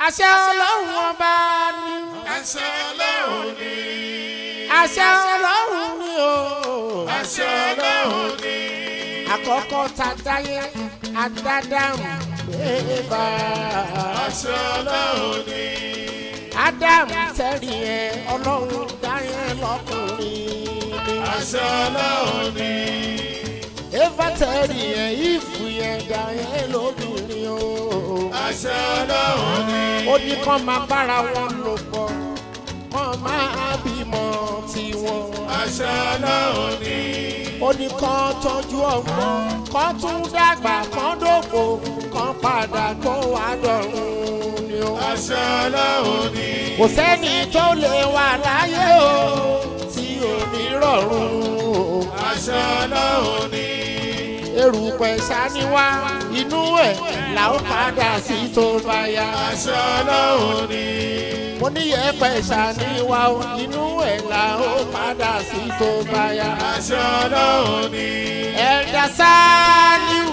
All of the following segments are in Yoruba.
àṣẹ ọlọ́run ọba ni àṣẹ ọlọ́run ni àṣẹ ọlọ́run ni o àṣẹ ọlọ́run ni àkọ́kọ́ ta dáyé adádáhùn bébà àṣẹ ọlọ́run ni ádámù tẹ́rì ẹ ọlọ́run dáyé lọ́kùnrin ni àṣẹ ọlọ́run ni eva tẹ́rì ẹ ìfù yẹn dáyé lóbìnrin o àṣẹ ọlọ́run ni ó ní kán máa bára wọn lò pọ̀ kán máa bímọ tiwọn. àṣẹ ọlọ́run ni ó ní kán tọ́jú ọmọ kán tún dàgbà kán dògbò kán padà kó wá dọ̀run ni ó. àṣẹ ọlọ́run ni kò sẹ́ni tó lè wà láyé o tí ò ní rọ̀rùn o. àṣẹ ọlọ́run ni erùpẹ̀ ṣáníwá inú ẹ̀ là ó padà sí tó bá yá. àṣẹ ọlọ́run ni mo ní yẹ̀pẹ̀ ṣáníwá o, inú ẹ̀ là ó padà sí tó bá yá. àṣẹ ọlọ́run ni ẹ̀dá sáníù.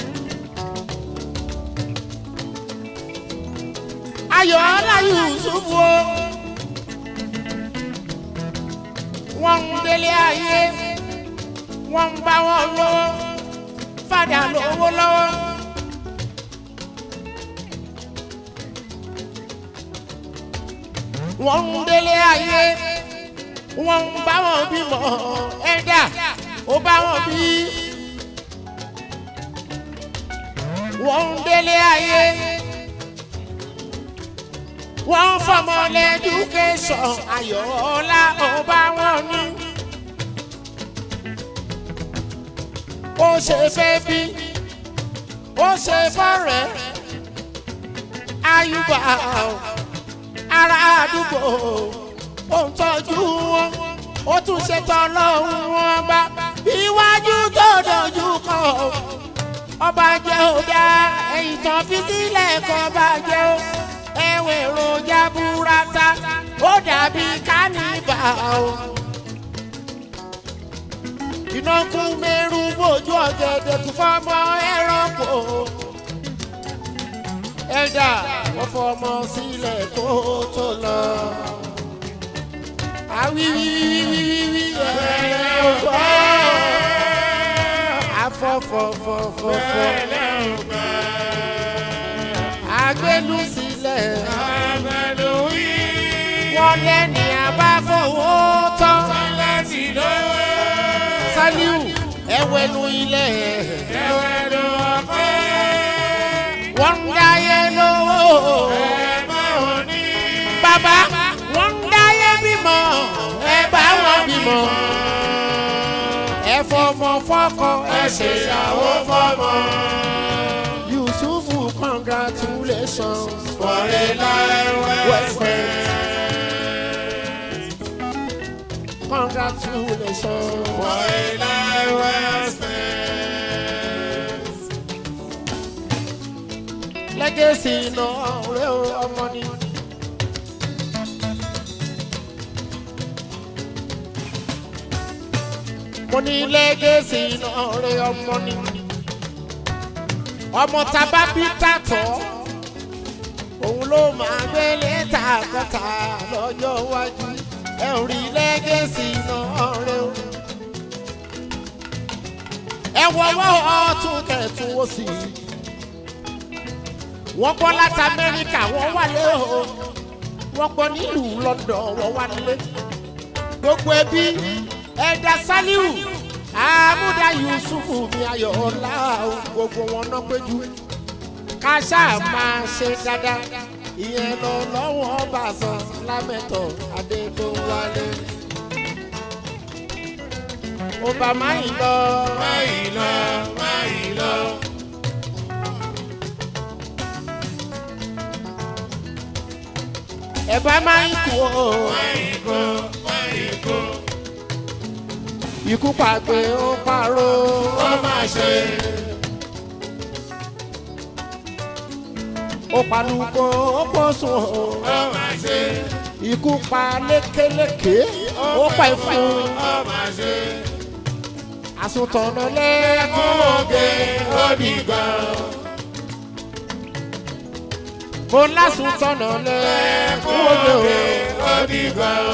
ayọ̀ aláyù ṣubú o. wọ́n ń délé ayé wọ́n ń bá wọn lọ́wọ́ fàdà lówó lọ́wọ́. wọ́n ń délé ayé wọ́n ń bá wọn bímọ ẹ̀dá ó bá wọn bí. wọ́n ń délé ayé wọ́n ń fọmọ lẹ́dúkẹ́sọ̀n ayọ̀ọ́lá ó bá wọn ní. ó ṣe fẹ́ bí ó ṣe fọ́rẹ́ ayúbà ará àdúgbò ó ń tọ́jú wọn ó tún ṣètò ọlọ́run wọn bá iwájú tó dojú kọ ọba jẹ́ ọ̀dà ẹ̀yìn tán fi sílẹ̀ kọ́ bá jẹ́ ó ẹ̀wẹ̀ èròjà burata ó dàbí kánífà o. iná kún mẹ́rù bójú ọ̀gẹ̀dẹ̀ kún fọ́mọ ẹranko ẹ̀dá wọ́n fọmọ sílẹ̀ kó tó lọ awiwiwiwiwi ẹ̀rẹ̀ ọ̀gbọ́ afọ́fọ́fọ́fọ́fọ́ agbélu sílẹ̀ àmàlù yìí wọ́n lẹ́ni abáfowó tán láti lówó saliu ẹ̀wẹ̀nu ilẹ̀ ẹ̀wẹ̀ ló ọkọ̀ wọ́n ń dáyé lówó ẹ̀ máa wọ̀ ní bàbá wọ́n ń dáyé bímọ ẹ bá wọn bímọ ẹ fọmọ fọkọ ẹ ṣèyàwó fọmọ. yusufu congratulations for a life well well spent. spent. congratulations. For a life well spent. legacy náà rẹ o ọmọ ni. mo ní legacy náà rẹ ọmọ ni. ọmọ tábà bí tàtọ́ òun ló máa gbé lẹ́tà kọta lọ́jọ́ iwájú ẹ ò rí legacy náà rẹ o. ẹ wọ́wọ́ ọtún kẹ̀tún ó sì wọ́n gbọ́ láti amẹ́ríkà wọ́n wà lé o wọ́n gbọ́ nílùú london wọ́n wà lé gbogbo ẹbí ẹ̀dá saliu amúdá yusufu mi ayọ̀ ọ̀la o gbogbo wọn náà péjú káṣá máa ṣe dáadáa ìyẹn lọ lọ́wọ́ bàṣán lámẹ́tọ̀ adégbòwálé obama yìí lọ Máyì lọ, máyì lọ. ẹ bá máa ń kú o. Máyì kó, máyì kó. ikú pàgbé ó parọ́ Ó máa ṣe. ó palùkò ó pọ̀sùn o Ó máa ṣe. ikú pa lékeléké ó pa ìfún Ó máa ṣe. àsùntànà lẹ́kún Oge ó dìgbà. mo lásùn tọ̀nà lẹ́kún òde o. ó dìgbà o.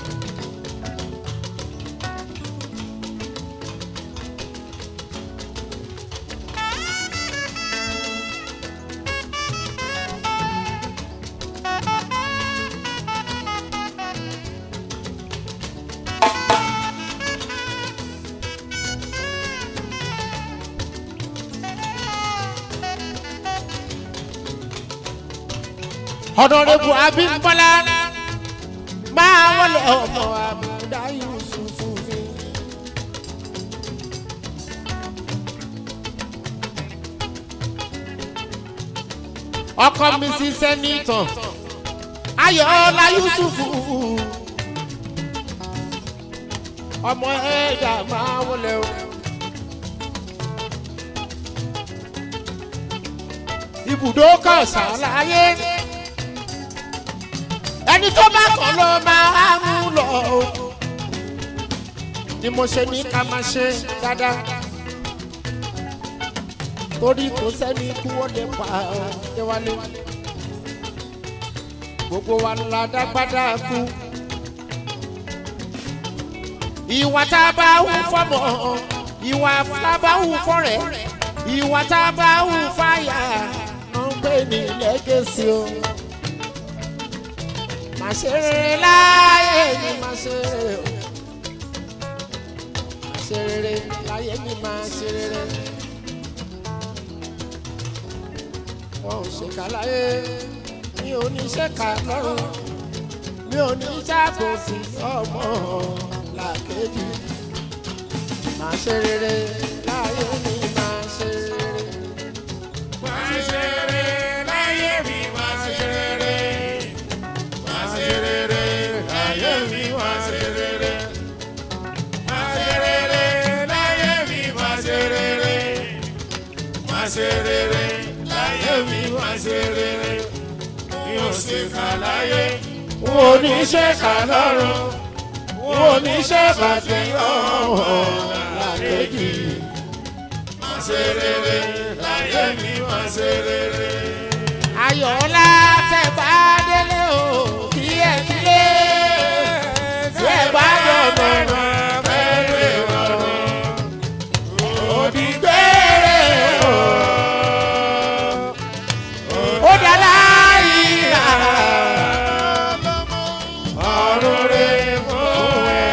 ọ̀dọ̀rẹ́bù abímbọ́lá máa wọlé ọmọ àbúdá yusufu mi. ọkọ mi sí sẹ́nitọ̀ ayọ̀ọ́lá yusufu ọmọ ẹ̀dá máa wọlé o. ibùdó kan ṣàlàyé ẹni tó bá kàn ló máa mú lọ o ni mo ṣe ní ká máa ṣe dáadáa torí kò sẹ́ni kú ó lè pa déwálé gbogbo wa la dágbádá kú ìwà tá a bá hù fọmọ ìwà tá a bá hù fọrẹ ìwà tá a bá hù fàyà ló ń gbé ní lẹ́gẹ̀sì o máa ṣe rere láyé mi máa ṣe rere o máa ṣe rere láyé mi máa ṣe rere wọn ò ṣèkà láyé mi ò ní ṣèkà lọ́rùn mi ò ní ṣàkóso ọmọ làkejì máa ṣe rere láyé mi máa ṣe rere. Máa ṣe rere láyé mi, máa ṣe rere. Máa ṣe rere láyé mi, máa ṣe rere. Máa ṣe rere láyé mi, máa ṣe rere. Máa ṣe rere láyé mi, máa ṣe rere. Mi ò ṣe kà láyé, n ò ní ṣèkà lọ́rùn n ò ní ṣèkà sí ọmọ làkejì. máa ṣe rere láyé mi, máa ṣe rere. ayọ̀ọ́lá tẹ̀ bá délé o kí ẹ kílé tí ẹ bá dọ̀nà bẹ́ẹ̀ rọrùn òdì gbére o ó dàlá ìlà ọ̀run rẹ̀ fún ẹ.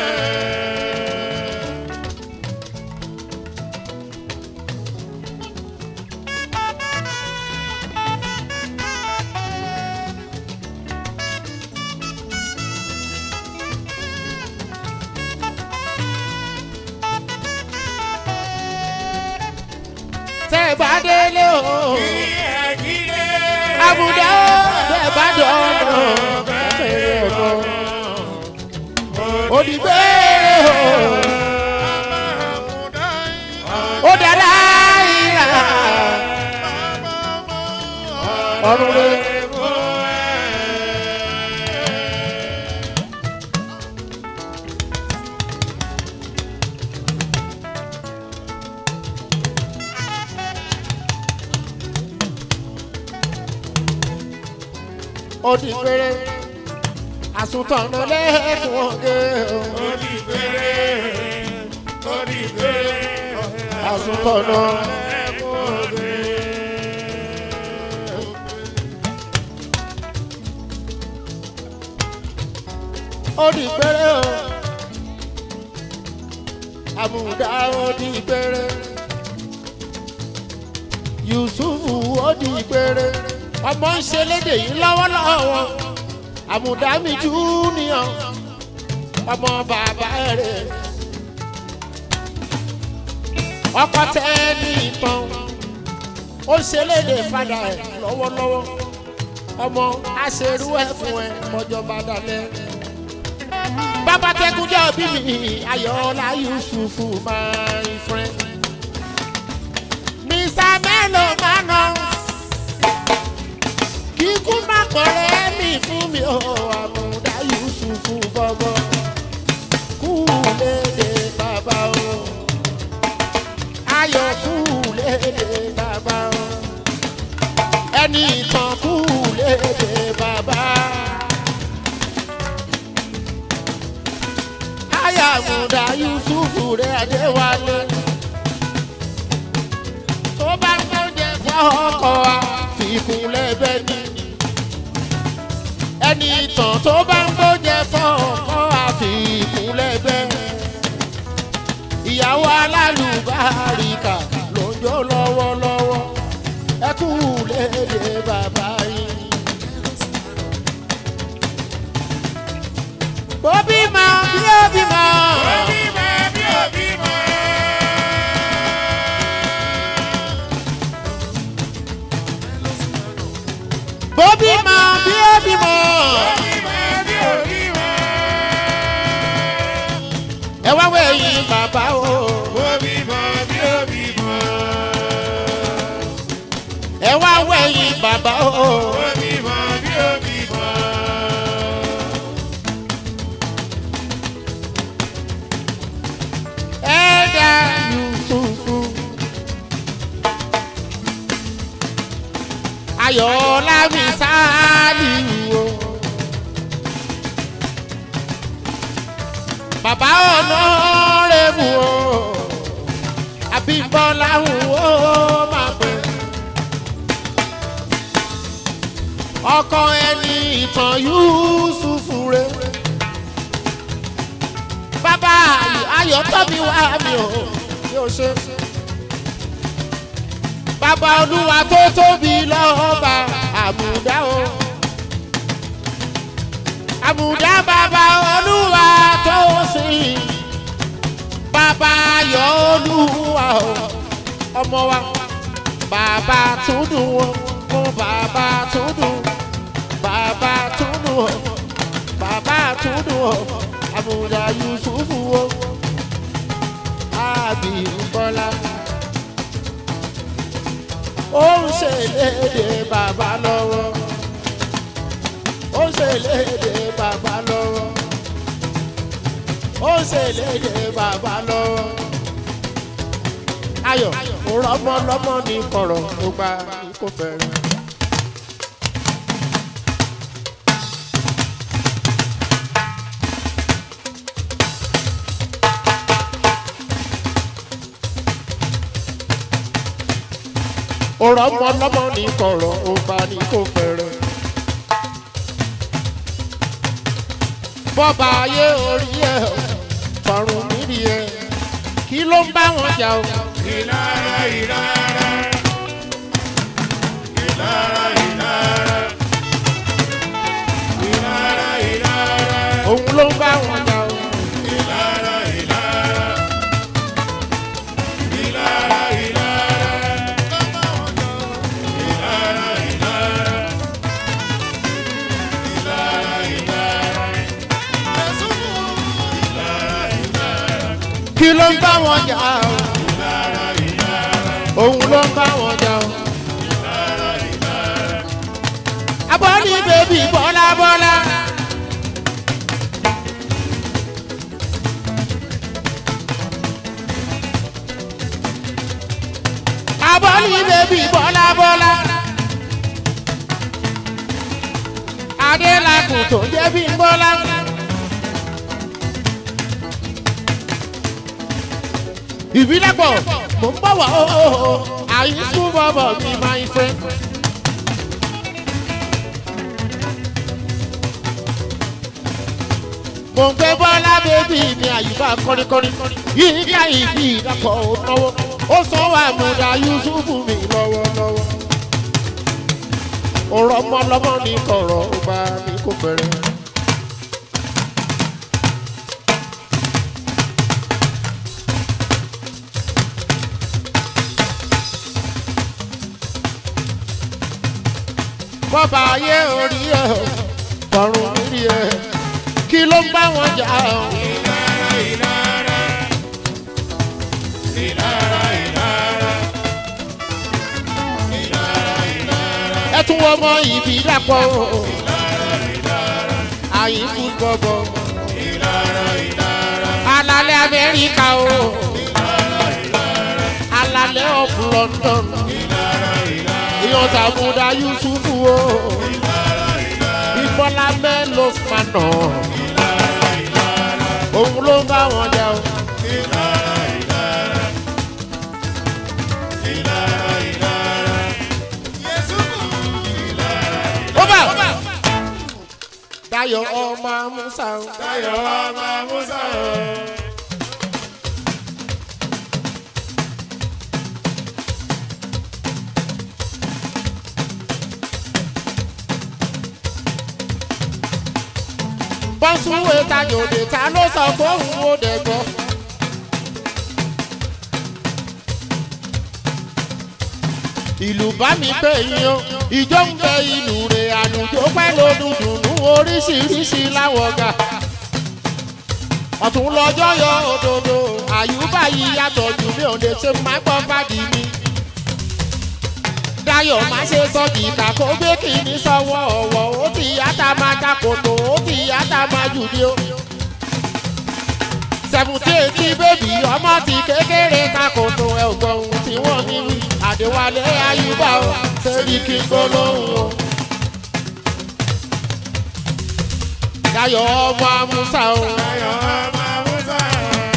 tẹ́ bá délé o àbùdá o tẹ́ bá dọ̀nà bẹ́ẹ̀ rọrùn òdì gbére o ó dàlá ìlà ọ̀run rẹ̀. ó di péré àsùntàn lẹ́kùn ọ̀gẹ́ o. àsùntàn ó di péré o. àmùdá ó di péré. yusufu ó di péré. ọmọ ń ṣe lédè yìí lọ́wọ́lọ́wọ́ àmùdámi júnìọ̀ ọmọ bàbá rẹ̀ ọkọ tẹ ní ìtàn ó ṣe léde padà ẹ̀ lọ́wọ́lọ́wọ́ ọmọ aṣerú ẹ̀ fún ẹ mọ́jọba dalẹ̀ bàbá tẹkùnjẹ́ òbí mi ayọ̀ọ́lá yusufu my friend mr bello manos kíkú má kọ̀rẹ́ mi fún mi ò àmúdá yusufu bọ́bọ́ kú léde bàbá o ayọ̀ kú léde bàbá o ẹni ìtàn kú lẹ́bẹ̀ ni ẹni ìtàn tó bá ń gbójẹ fọ́ọ̀kọ́ àfikún lẹ́bẹ̀ ìyàwó alálùbáríkà ló ń jó lọ́wọ́lọ́wọ́ ẹ kú léde bàbá yìí. bó bímọ bí ó bímọ. bímọ bí ó bímọ. bó bímọ bí ó bímọ. bímọ bí ó bímọ. ẹ wá wẹ̀yìn bàbá o. ó bímọ bí ó bímọ. ẹ wá wẹ̀yìn bàbá o. ó bímọ bí ó bímọ. ẹ dá yusufu. ayọ̀ọ́lá mi sáálì o. bàbá ọ̀nà rẹ̀mú o. àbímbọ́lá ń wò ó máa pẹ́. ọkọ ẹni ìtàn yusufu rẹ̀ bàbá ayọ̀ tọ́bi wá mi ò yóò ṣe. bàbá olúwa tó tóbi lọ́ba àmùdá o. àmùdá bàbá olúwa tó sìn. bàbá ayọ̀ olúwa o. ọmọ wa bàbá tún dùn o. mo bàbá tún dùn. bàbá tún dùn o. bàbá tún dùn o àbúdá yusufu o àbímbọ́lá ó ń ṣèlédè bàbá lọ́wọ́ ó ń ṣèlédè bàbá lọ́wọ́ ó ń ṣèlédè bàbá lọ́wọ́ ayọ̀ òrọ́mọlọ́mọ ní kọ̀rọ̀ tó gba kó fẹ́ràn. ọ̀rọ̀ ọmọ ọlọ́mọ ní kọ̀rọ̀ ọba ní kò fẹ́rẹ̀. bọ́ba ayé orí ẹ̀ fọ̀rùn níbi ẹ̀ kí ló ń bá wọn jà o. ìlara ìlara. ìlara ìlara. ìlara ìlara. òun ló ń bá wọn jà o. ìlara ìlara. ìlara ìlara. ìlara ìlara. ìlara ìlara. kí ló ń bá wọn jà o. òun ló ń bá wọn jà o. abọ́ni bèbí bọ́lá bọ́lá. abọ́ni bèbí bọ́lá bọ́lá. adélakùn tó jẹ́ bí ń bọ́lá. ìbílẹ̀pọ̀ mò ń bọ̀ wá o àyíkú bọ̀bọ̀ mi máa ń fẹ́. mò ń gbé bọ́lá bébí mi àyíká kọ́ríkọ́rí yíyá ìbí ìdàpọ̀ náwó ó sanwó àmúdá yusufu mi lọ́wọ́lọ́wọ́. ọ̀rọ̀ ọmọlọ́mọ ní kọ̀rọ̀ ọba ní kò fẹ́rẹ̀. bọ́ba ayé orí ẹ̀ tọrùn nírí ẹ̀ kí ló ń bá wọn jà ọ́. ìlara ìlara. ìlara ìlara. ìlara ìlara. ẹ tún wọ́n mọ ìbí dàpọ̀ o. àyíkú bọ̀bọ̀ ìlara ìlara. alalẹ́ amẹ́ríkà o. alalẹ́ of london èèyàn tàbúdà yusufu o. ìbọ́lá mélòó fanà. òun ló ń bá wọn jà o. Dayọ̀ ọmọ Amúsà o. Táyọ̀ ọmọ Musa o. bọ́sùwé tajòdè ta ló sọ fóun ó dẹ̀ gbọ́. ìlú bá mi pè yín o ìjọ ń bẹ ìlú rẹ̀ àlùjọ pẹ́ lódùn dùnú oríṣiríṣi láwọ̀gà. ọ̀tún lọ́jọ́ yọ òdodo àyùbá yìí yàtọ̀ jù mí ò lè ṣe má gbọ́ fàdí mi. Dayọ̀ má ṣe sọ jìkà kó gbé kìíní sọ́wọ́ ọ̀wọ́ ó ti yàtà máa ta kòtò ó ti yàtà máa jù ní o. seventy eighty bébì ọmọ ti kékeré ta kòtò ẹ̀ ò gbọ́ ohun tí wọ́n ní wí. Àdéwálé Ayúbà o sẹ́rí kí n gbólóhùn o. Dayọ̀ ọmọ Amúsà o. Táyọ̀ ọmọ Musa o.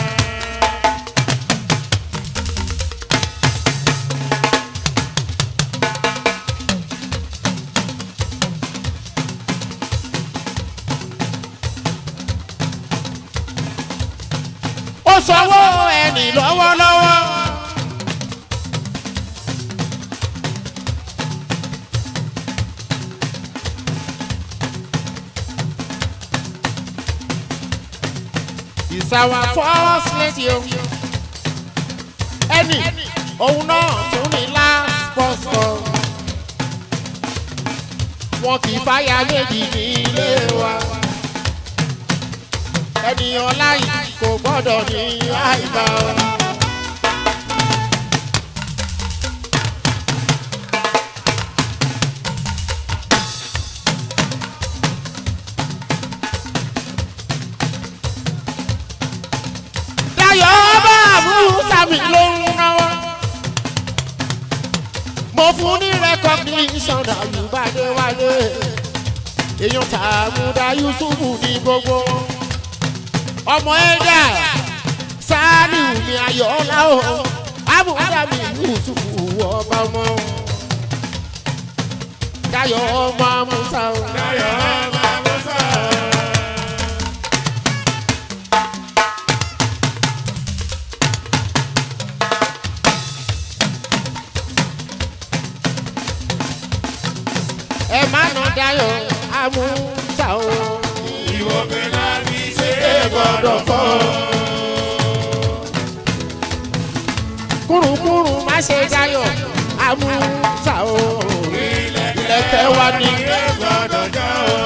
ó sanwó ẹnì lọ́wọ́lọ́wọ́. It's our first lady o. ẹnì òun náà tún ní last pọ́sọ̀. wọn kì í fáyà méjì ní ilé wa ènìyàn láì kò gbọ́dọ̀ ní àìbá. Dayọ̀ bá àbúrúsà mi ló ń náwó. Mo fún ní recognition Àyùbádé wálé. Èèyàn Tàmúdà Yusufu ní gbogbo wọn ọmọ ẹ̀dá sáálù mi ayọ̀ọ́lá o abúlé mi yusufu ọba ọmọ Dayọ̀ ọmọ Amúsà o. Táyọ̀ ọmọ Musa o. ẹ má nà Dayọ̀ Amúsà o. Ìwọ pé láti ṣe ẹ gbọ́dọ̀ fọ́. kúrúkúrú má ṣe Dayọ̀ Amúsà o. ilẹ̀kẹ̀ wa ni. Ẹ gbọ́dọ̀ jọ o.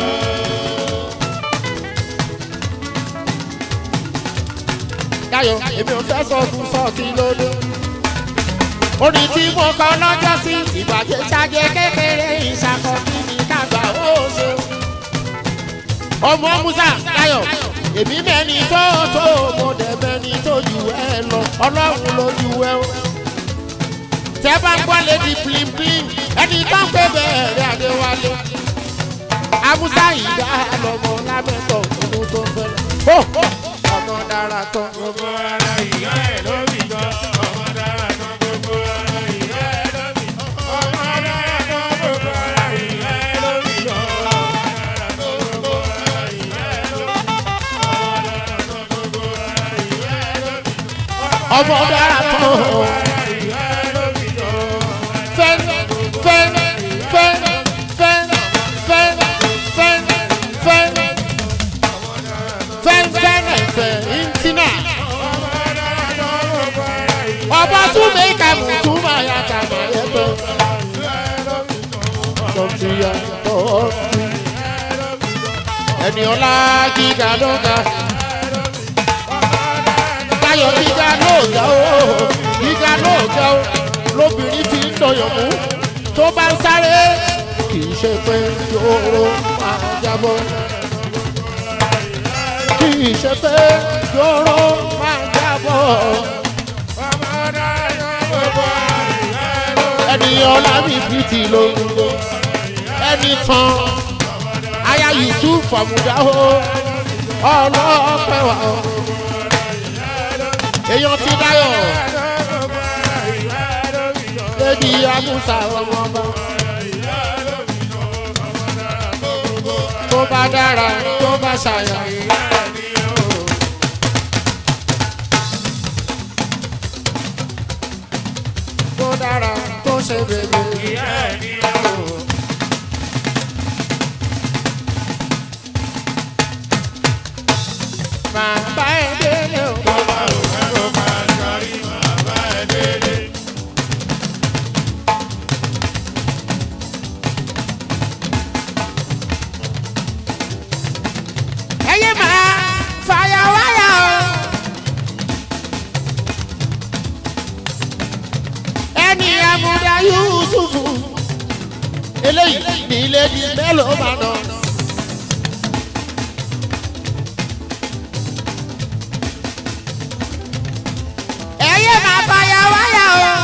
Dayọ̀ èmi ò fẹ́ sọ fún sọ́ọ̀tì lóde. orin tí mo kọ lọ́jọ́ sí ìbàjẹ́ ṣáájẹ́ kékeré ìṣàkọ́ kí ni kágbà ó ṣe. ọmọ musa Dayọ̀ èmi mẹ́ni tó tó mo dẹ̀ mẹ́ni tó jù ẹ lọ ọlọ́run ló jù ẹ o. tẹ́ bá ń gbọ́ lédi plimplim ẹni tó ń pè bẹ́ẹ̀rẹ̀ Adéwálé. Amusa ìdá lọmọ lámẹ́tọ̀ ọdún tó ń fẹ́. ọmọ dára tán. Gbogbo ara ìyá ẹ̀ ló bì gan. Ọmọ dára tán gbogbo ara ìyá ẹ̀ ló bì gan. Ọmọ dára tán gbogbo ara ìyá ẹ̀ ló bì gan. Ọmọ dára tán gbogbo ara ìyá ẹ̀ ló bì gan. fẹ́ fẹ́ fẹ́ fẹ́ fẹ́ fẹ́ fẹ́ fẹ́ fẹ́ fẹ́ ntina. ọba tún mi kà mú tún máa yà kà máa yẹ pé. tọ́tù yà tọ́tù. ẹni ọlá gíga ló ga. Dayọ̀ gíga ló ga o gíga ló ga o lóbìnrin fi ń dọ̀yọ̀ mú tó bá ń sáré kì í ṣe pé yòóró máa jábọ́. kì í ṣe pé yòóró máa jábọ́. ẹni ọlá mi fi ti lóńgbò ẹni tán aya Yusuf àmúdá o ọlọ́pẹ́ wa o èèyàn ti Dayọ̀ lẹ́bi Amúsà ọmọ ọba tó bá dára tó bá ṣàyà. tó dára tó ṣe bèbè. máa bá ẹ délé o. ẹyẹ máa fàyà wáyà o. ẹni amúdá yusufu eléyìí ní ilé ní mélòó máa nà. ẹyẹ máa fàyà wáyà o.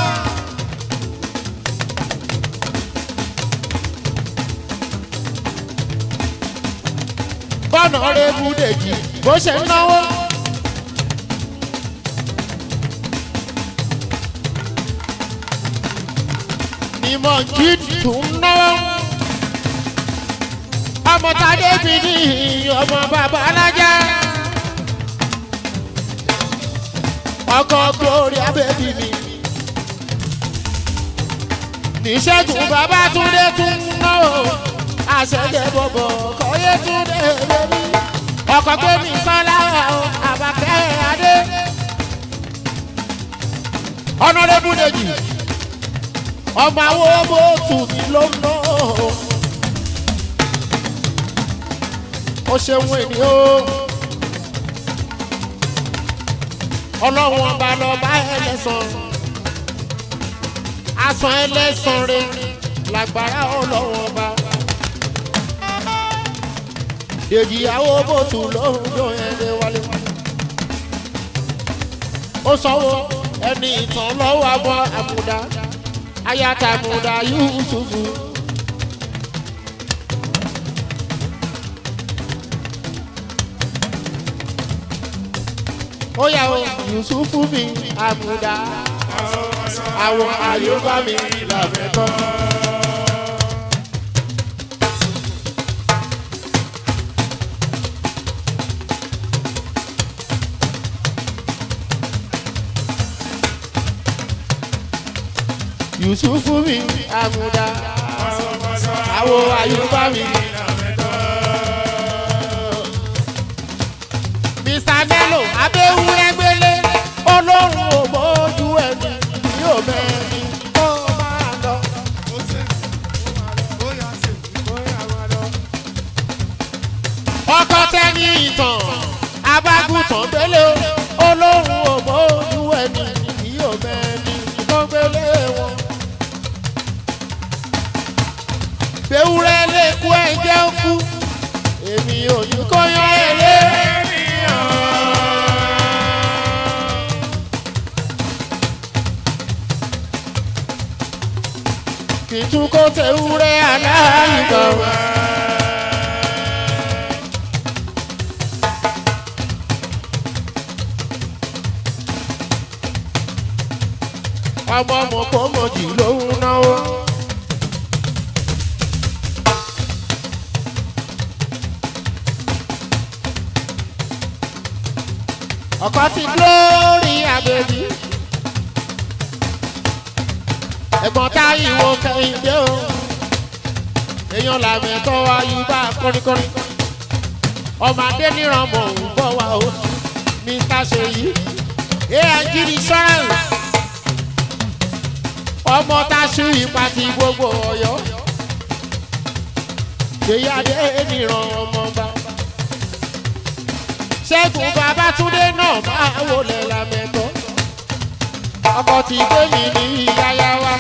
bọ́nà rẹ̀ bú dèjì bó ṣe ń náwó. ìmọ̀ jíìtì tún ń náwó. ọmọ tàdé bí ní ọmọ bàbá alájà. ọkọ̀ glory abẹ́bí mi. níṣẹ́gun bàbá túndé tún ń náwó. àṣẹjẹ bọ̀bọ̀ kọ́yé túndé bẹ́bí. ọkọ̀ gbé mi sọ́lá o àbàkẹ́ adé. ọ̀nà rẹ̀ bú dèjì ọmọ àwọn ọmọ tù mí ló ń ná ó ṣeun ènì o ọlọ́run ọba lọ bá ẹlẹ́sàn asan ẹlẹ́sàn rẹ lágbára ọlọ́run ọba dèjì àwọn bòtù lóhùn yóò yẹn lé wálé ó sanwó ẹni ìtàn lọ́wọ́ àbọ̀ àbùdá ayatamuda yusufu. ó yà ó yusufu mi amuda àwọn àyùbá mi làbẹ́kọ́. yusufu mi amuda àwọn àyùbá mi. mr bello abéwúrẹ́ gbélé olóhùn ògbójú ẹni yóò mẹ́rin kó máa lọ. ọkọ tẹ́ni ìtàn abágùntàn gbélé olóhùn ògbójú ẹni yóò mẹ́rin kó gbélé wọn. gbẹ̀wúrẹ́ lè kú ẹ̀jẹ̀ kú èmi ò ní kó yan ẹ̀lẹ́. kì í tún kó tẹ̀wúrẹ́ aláìgbọ̀n. ọmọ ọmọ kò mọ̀jì lóhùn náwó. ọkọ ti glory abẹ́bí. ẹ̀gbọ́n tá ìwọ kẹ́hìndé o. èèyàn làmì ẹ̀tọ́ wa yìí bá kọ́ríkọ́rí. ọmọ adé níran mọ̀ ń bọ̀ wá o. mr seyi aig insurance. ọmọ tá a ṣe ipa ti gbogbo ọ̀yọ́. ṣèyí adé níran ọmọ bá ṣẹ́gun babátúndé náà máa wọlé lamẹ́tọ́ ọkọ̀ tí gbẹ̀mí ní yáyá wa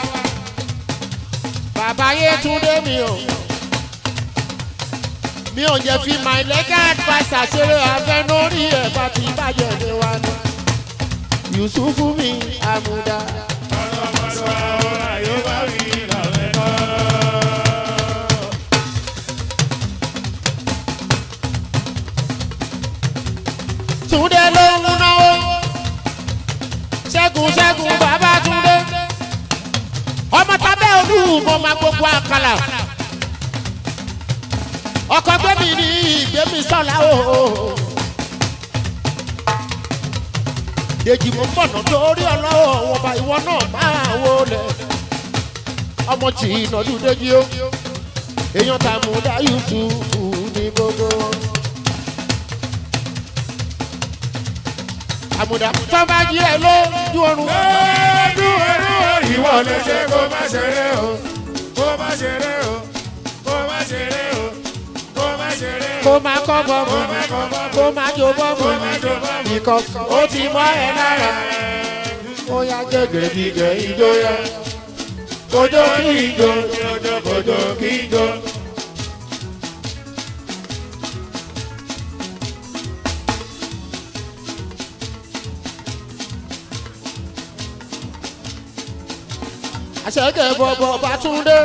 bàbá yétúndé mi ò mi ò jẹ́ fi my legal adviser ṣeré afẹ́ lórí ẹ̀ bá ti bàjẹ́ ní wa ni yusufu mi amuda. túndé ló ń náwó ṣẹ́gun ṣẹ́gun bàbá túndé ọmọ tábẹ́ olúwo máa gbogbo àkàlà ọkọ gbẹmí ní ìgbẹmí sọlá o. dèjì mo ń bọ̀nà torí ọlọ́wọ́ wọn bá ìwọ náà máa wọlé ọmọ tí ìnàdún dèjì o èèyàn tàmúdá yusufu ní gbogbo wọn. àmùdá tó bá jí ẹ lójú oorun. Ọdún ọdún ìwọ lè ṣe kó má ṣeré o, kó má ṣeré o, kó má ṣeré o, kó má ṣeré o. kó má kọ́ bọ́ọ̀mù kó má jó bọ́ọ̀mù ìkọ̀ ó ti mọ́ ẹ lára ó yá gẹ́gẹ́ gígẹ́ ìjọyà kójó kí ìjọ kójó kí ìjọ. àṣẹ̀kẹ̀ bọ̀bọ̀ bàtúndé.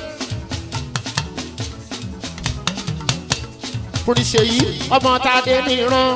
Fúnṣeyí ọmọ tàdé nìran.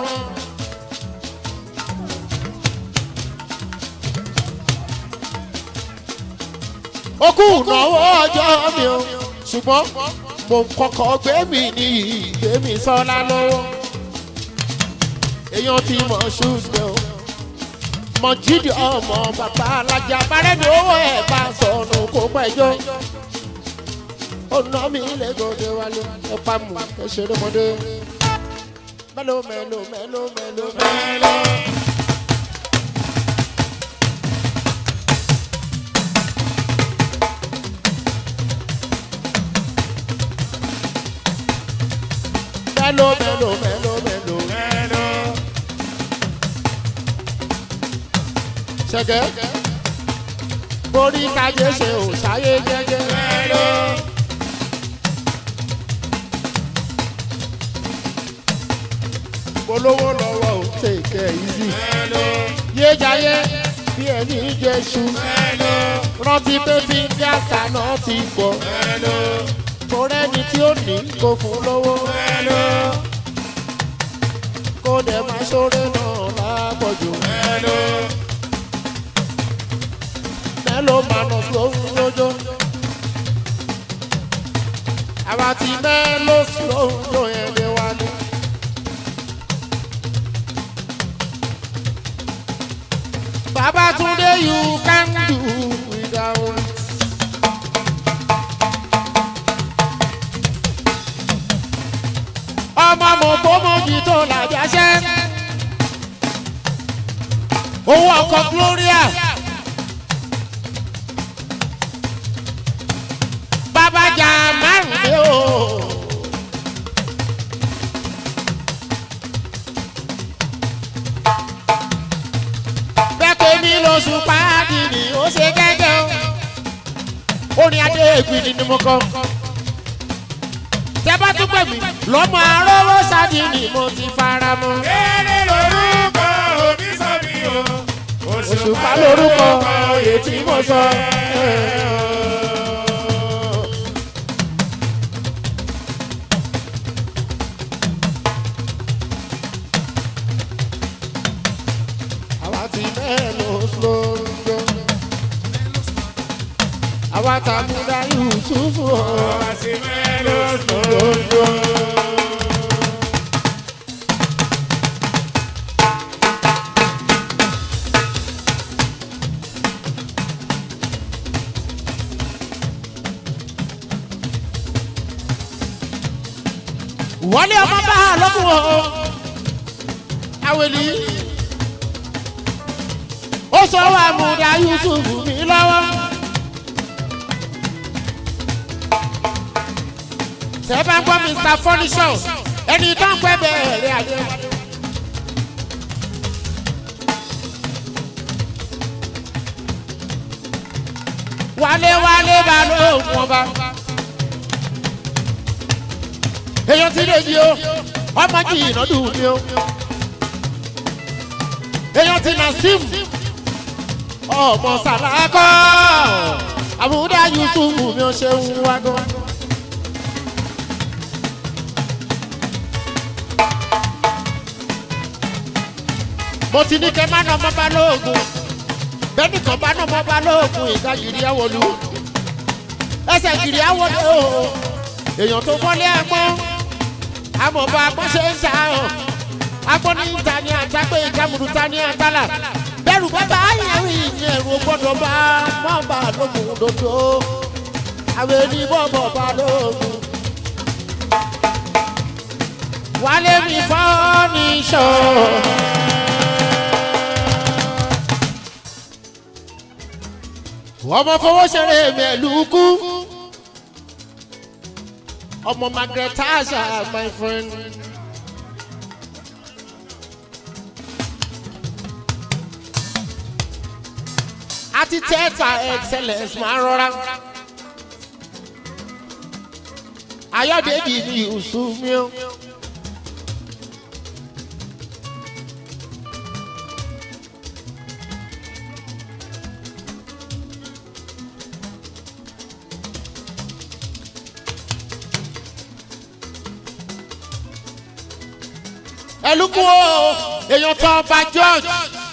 Ó kú ìnáwó ọjọ́ mi o, ṣùgbọ́n mo ń kọ́kọ́ gbé mi ní ìgbé mi sọ́lá lọ́wọ́. Èèyàn ti mọ̀ ṣùgbọ́n o. Mọ̀jídì ọmọ bàbá alájà bárẹ́ni owó ẹ̀ bá sọnù kó pẹ́jọ́. Ó ná mi lẹ́gọ̀dẹ̀ wálé ẹ pa mù ẹ ṣeré mọ́dé. Mélòó mélòó mélòó mélòó mélòó. Mélòó mélòó mélòó mélòó. ṣẹ̀gẹ́ borí kájé ṣe ò ṣáyé jẹ́jẹ́. polówó lọ́wọ́ ò tèkẹ́ easy. yéjayé bí ẹni jésù. rántí pé fífi àṣà náà ti pọ̀. kò rẹ́ni tí ó ní kó fún lówó. kó dẹ̀ máa ṣoore náà lápọ̀jù. mẹ́lò manus lóhun lójó. àwa ti mẹ́lò lóhun ló yẹn lé wa ní. Babatunde you can do without. ọmọ mo kó mojì tó làjà ṣẹ́. owó ọkọ̀ Gloria. babajà márùn-ún o. bẹ́ẹ̀ mi lóṣù páàdì ni ó ṣe gẹ́gẹ́ o. orin adé ègbìnì ni mo kọ. tẹ́ bá tún pè mí lọ́mọ arówó sáàdì ni mo ti fara mọ́. Eré lorúkọ òbí sọ mi o. òṣùpá lórúkọ oyè tí mo sọ. àwa ti mẹ́lò lóńdó. àwa tàmúdá yusufu Àwa ti mẹ́lò lóńdó. wọlé ọmọ bá a lọ́kùn o awèlí ó sọ wà múdà yusuf mi lọ́wọ́ tẹ́ bá ń gbọ́ mr furniture ẹni tó ń pẹ́ bẹ̀rẹ̀ ayé wálé wálé bá lóògùn ọba èèyàn ti lè di o ọmọ kì í nọdún mi o èèyàn ti nà sim ọmọ sàlákọ àbúdá yusuf mi ò ṣe ń wá gan. mo ti ní kẹ́ má nà ọmọ bá lóògùn bẹ́ẹ̀ nìkan bá nà ọmọ bá lóògùn ìgbà yìí àwọlú ẹsẹ̀ yìí àwọlú o èèyàn tó fọ́lé ẹ̀gbọ́n àmọ́ bá a gbọ́ ṣe ń ṣàhàn agbọ́n ní ta ni àtàgbé ìjàmùdù ta ni àtàlà bẹ́rù bàbá ayẹ̀wò ìyẹn ẹ̀rù gbọ́dọ̀ bá má bà lókun dodo àwọn ẹni bọ́bọ̀ bá lókun. wálé mi fọ́ ní sọ. ọmọ fowó ṣeré mẹ́lùkù ọmọ margaret asha my friend. àti tẹ́tà excellence máa rọra. ayọ̀dèjì ni yusuf mi o. ẹlùkù o èèyàn tó ọba george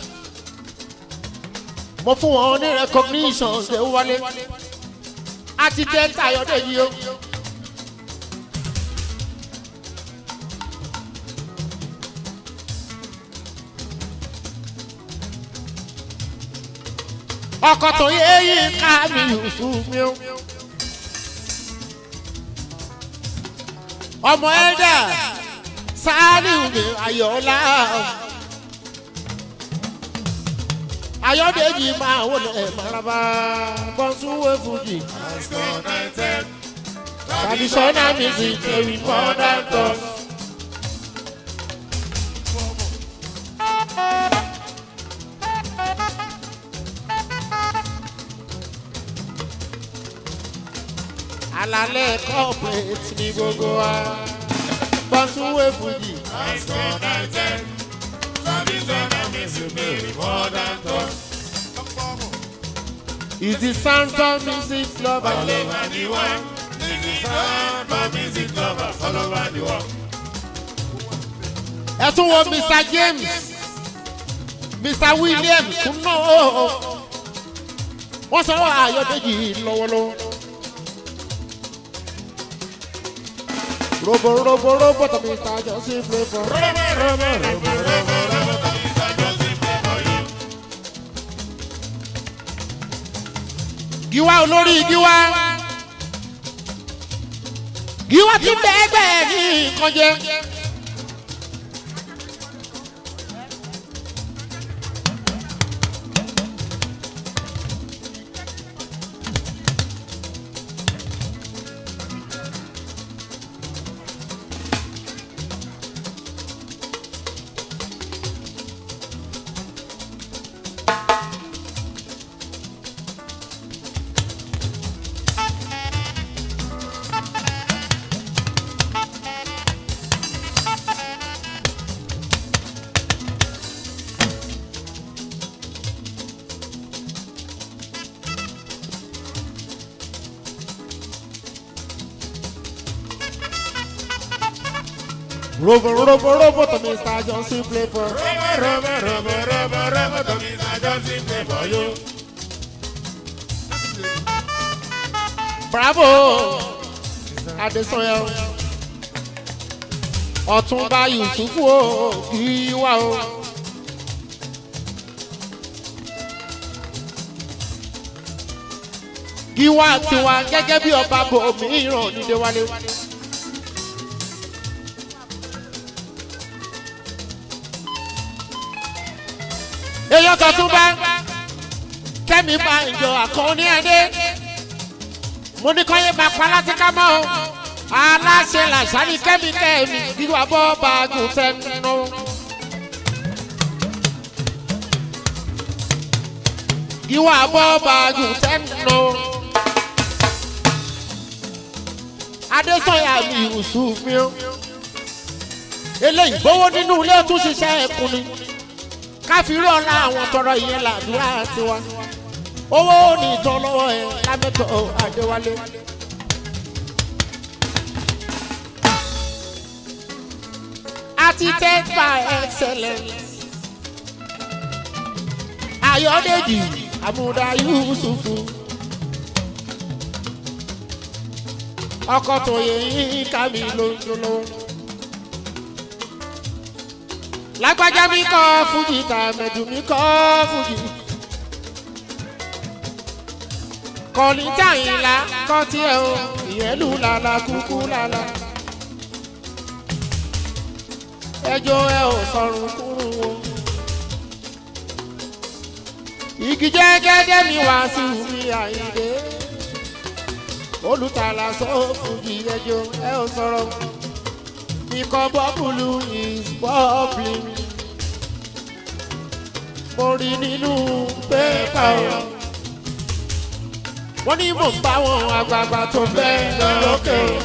mo fún wọn ní recognition ṣe wọlé àti jẹ́ tayọ̀dé yìí o. ọkọ̀ tó yé yín ká mi yusuf mi o. ọmọ ẹ̀dá sáálíù mi ayọ̀ọ́lá ayọ̀dèjì máa wọlé maraba bọ́sùwé fújì Disconnected. traditional music dey we modern talk. alalẹ corporate ní gbogbo wa bọ́sùwé fújì. Disconnected. Traditional music may be modern talk. is the sound of music lover. All over the world. This is sound of music lovers all over the world. ẹ tún wo mr james mr williams tún náà ó wọ́n sọ ayọ̀dèjì lọ́wọ́lọ́wọ́. robo robo robo tó mr johnson play for. Robo, robo, robo, robo, robo, that is a Joseph play for you. giwa olórí giwa giwa ti bẹ́ẹ̀gbẹ́ ní nǹkan jẹ. robo robo robo tó mr johnson play for. Robo, robo, robo, robo, robo, that is a Joseph play for you. bravo adesanya ọtúnba yusufu o kì í wá o. gíwá tiwa gẹ́gẹ́ bí ọba bò mìíràn nílé wálé. èèyàn kan tún bá kẹ́mi bá ìjọ àkànní ẹ̀dẹ́ mo ní kọ́yé máa pa láti ká mọ́ o aláṣẹ làṣàlì kẹ́mi kẹ́mi gíwá bọ́ bá gùn tẹnu. gíwá bọ́ bá gùn tẹnu. adésanya mi yusuf mi o eléyìí gbowó nínú ilé tún ṣiṣẹ́ ẹkùn ni káfíńrì ọ̀la àwọn tọrọ ìyẹn làdúrà tiwa owó ní ìtàn lọ́wọ́ ẹ̀ lámẹ́tọ̀ adéwálé. architect by excellence ayọ̀dèjì àmúdá yusufu ọkọ̀ tó yẹ yín ká mi lójúlówó lágbájá mi kọ́ fújì tàmẹ̀dù mi kọ́ fújì. kọ̀lìntà ìlà kọ́ tiẹ̀ o ìyẹ́lù làlà kúkú làlà. ẹjọ́ ẹ ò sọ̀rùn kúrú o. igi jẹ́gẹ́dẹ́ mi wá sí mi àyíndé. olùtàlà sọ fújì ẹjọ́ ẹ ò sọ̀rọ̀. ikọ̀ bọ́bùlù is bubbling. mo rí nínú pépà o wọ́n ní mò ń bá wọn àgbààgbà tó fẹ́ lọ lókè o.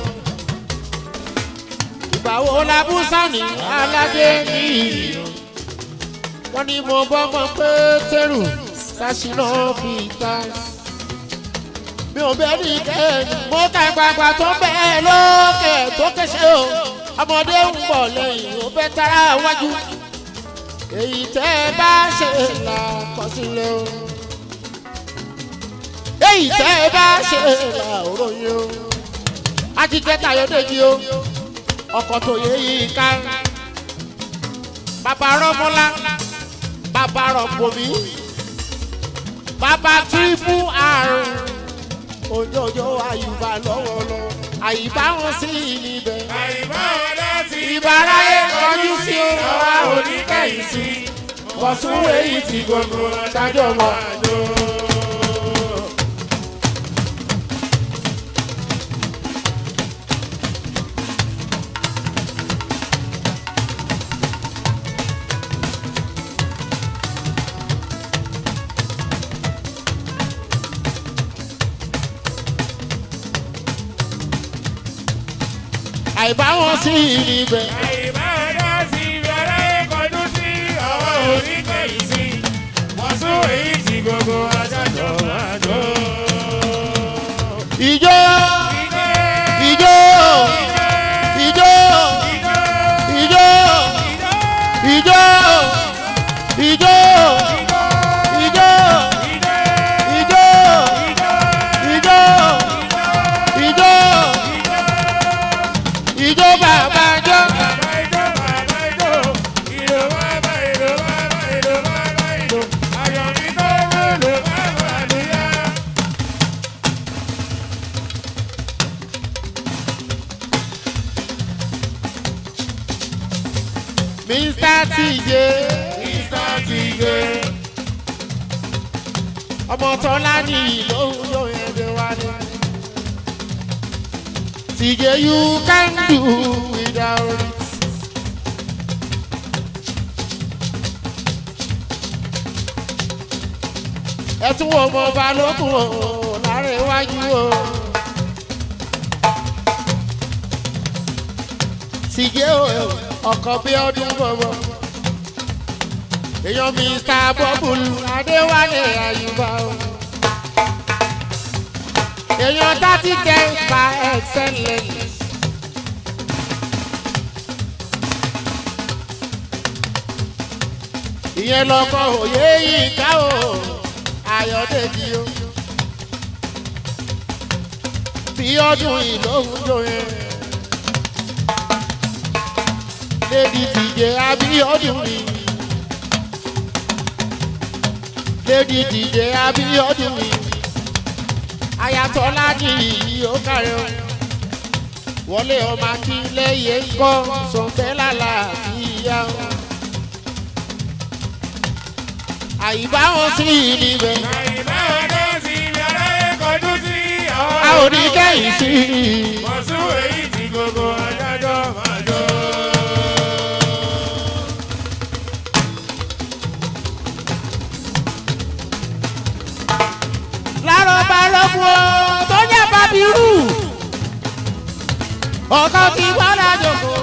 ìgbà wo la bú sani aládé nìyí. wọ́n ní mo bọ́mọ pétérù sásìnà fìtá. mi ò bẹ́ẹ̀ ní kẹ́ẹ̀ni mo ká àgbààgbà tó fẹ́ lókè tó kẹ́sẹ́ o. ọmọdé ń bọ̀ lẹ́yìn ó fẹ́ tara wájú. èyí tẹ́ ẹ bá ṣe là kọ́ sílẹ̀ o èyí tẹ́ ẹ bá ṣe là òrò yìí o. ajíjẹ́ tayọ̀déjì o ọkọ̀ tó yẹ yìí ká. bàbá rọ́mọ́lá bàbá rọ̀pọ̀mí bàbá tírípù àrùn òjòjò àyùbá lọ́wọ́lọ́wọ́ àyíbá wọn sí níbẹ̀. ìbáráyé kọjú sí ọwọ́ oníkẹ́yìn sí bọ̀súwèé yìí ti gbogbo ṣáájú ọmọ àjò. àìbá wọn sí níbẹ̀. Gbogbo ajájọ máa jó. ìjó ìjó ìjó ìjó ìjó ìjó ìjó ìjó ìjó ìjó ìjó bàbá jọ. Mr. TJ ọmọ tọ́lá ní ìlóhùn yóò yẹn dé wá ní. TJ you can do without it. ẹ tún wo ọmọ balógun o láàrin iwájú o. TJ o ọkọ̀ bí ọdún bọ̀bọ̀. èèyàn Mr. Bubble Adéwálé Àyùbá o. èèyàn thirty ten by excellence. ìyẹn lọkọ òye yìí ká o Ayọ̀dèjì o. bí ọdún ìlóhùn jò yẹn. Lady TJ Abíọ́dún mi. Lady TJ Abíọ́dún mi. Ayatollah ní ìyí ó kàrẹ́ o. Wọlé ọmọ akílẹ̀yẹ ń kọ́ sọ̀tẹ́lá làbíyá o. Àyíbá wọn sí níbẹ̀. A ò ní kẹ́yìn sí i. Gbogbo ajájọ máa jó. lárọ̀ balógun o tó jẹ́ bàbírù ọkọ ti gbọ́dọ̀ jòkó.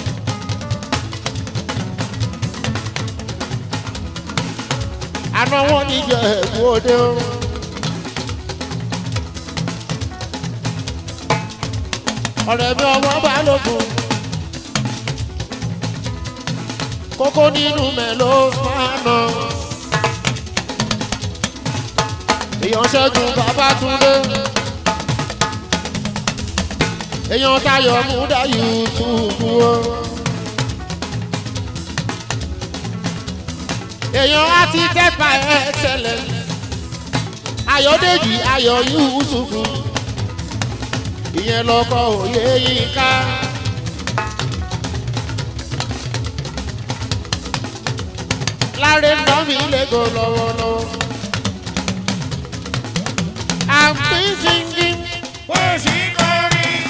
àná wọn ní jẹ ẹ̀kú òde o. ọ̀rẹ́ mi ọmọ balógun kókó nínú mẹ́lò máa nà. èèyàn ṣẹ́gun Babátúndé èèyàn Táyọ̀ Múdà Yúsúfù o èèyàn á ti tẹ́pa ẹ̀ tẹ́lẹ̀ ayọ̀dèjì ayọ̀ yusufu ìyẹn lọkọ òye yín ká. láre ná mi lẹ́gọ̀ lọ́wọ́lọ́wọ́. I'm singing. Bó ṣì ń kọrin.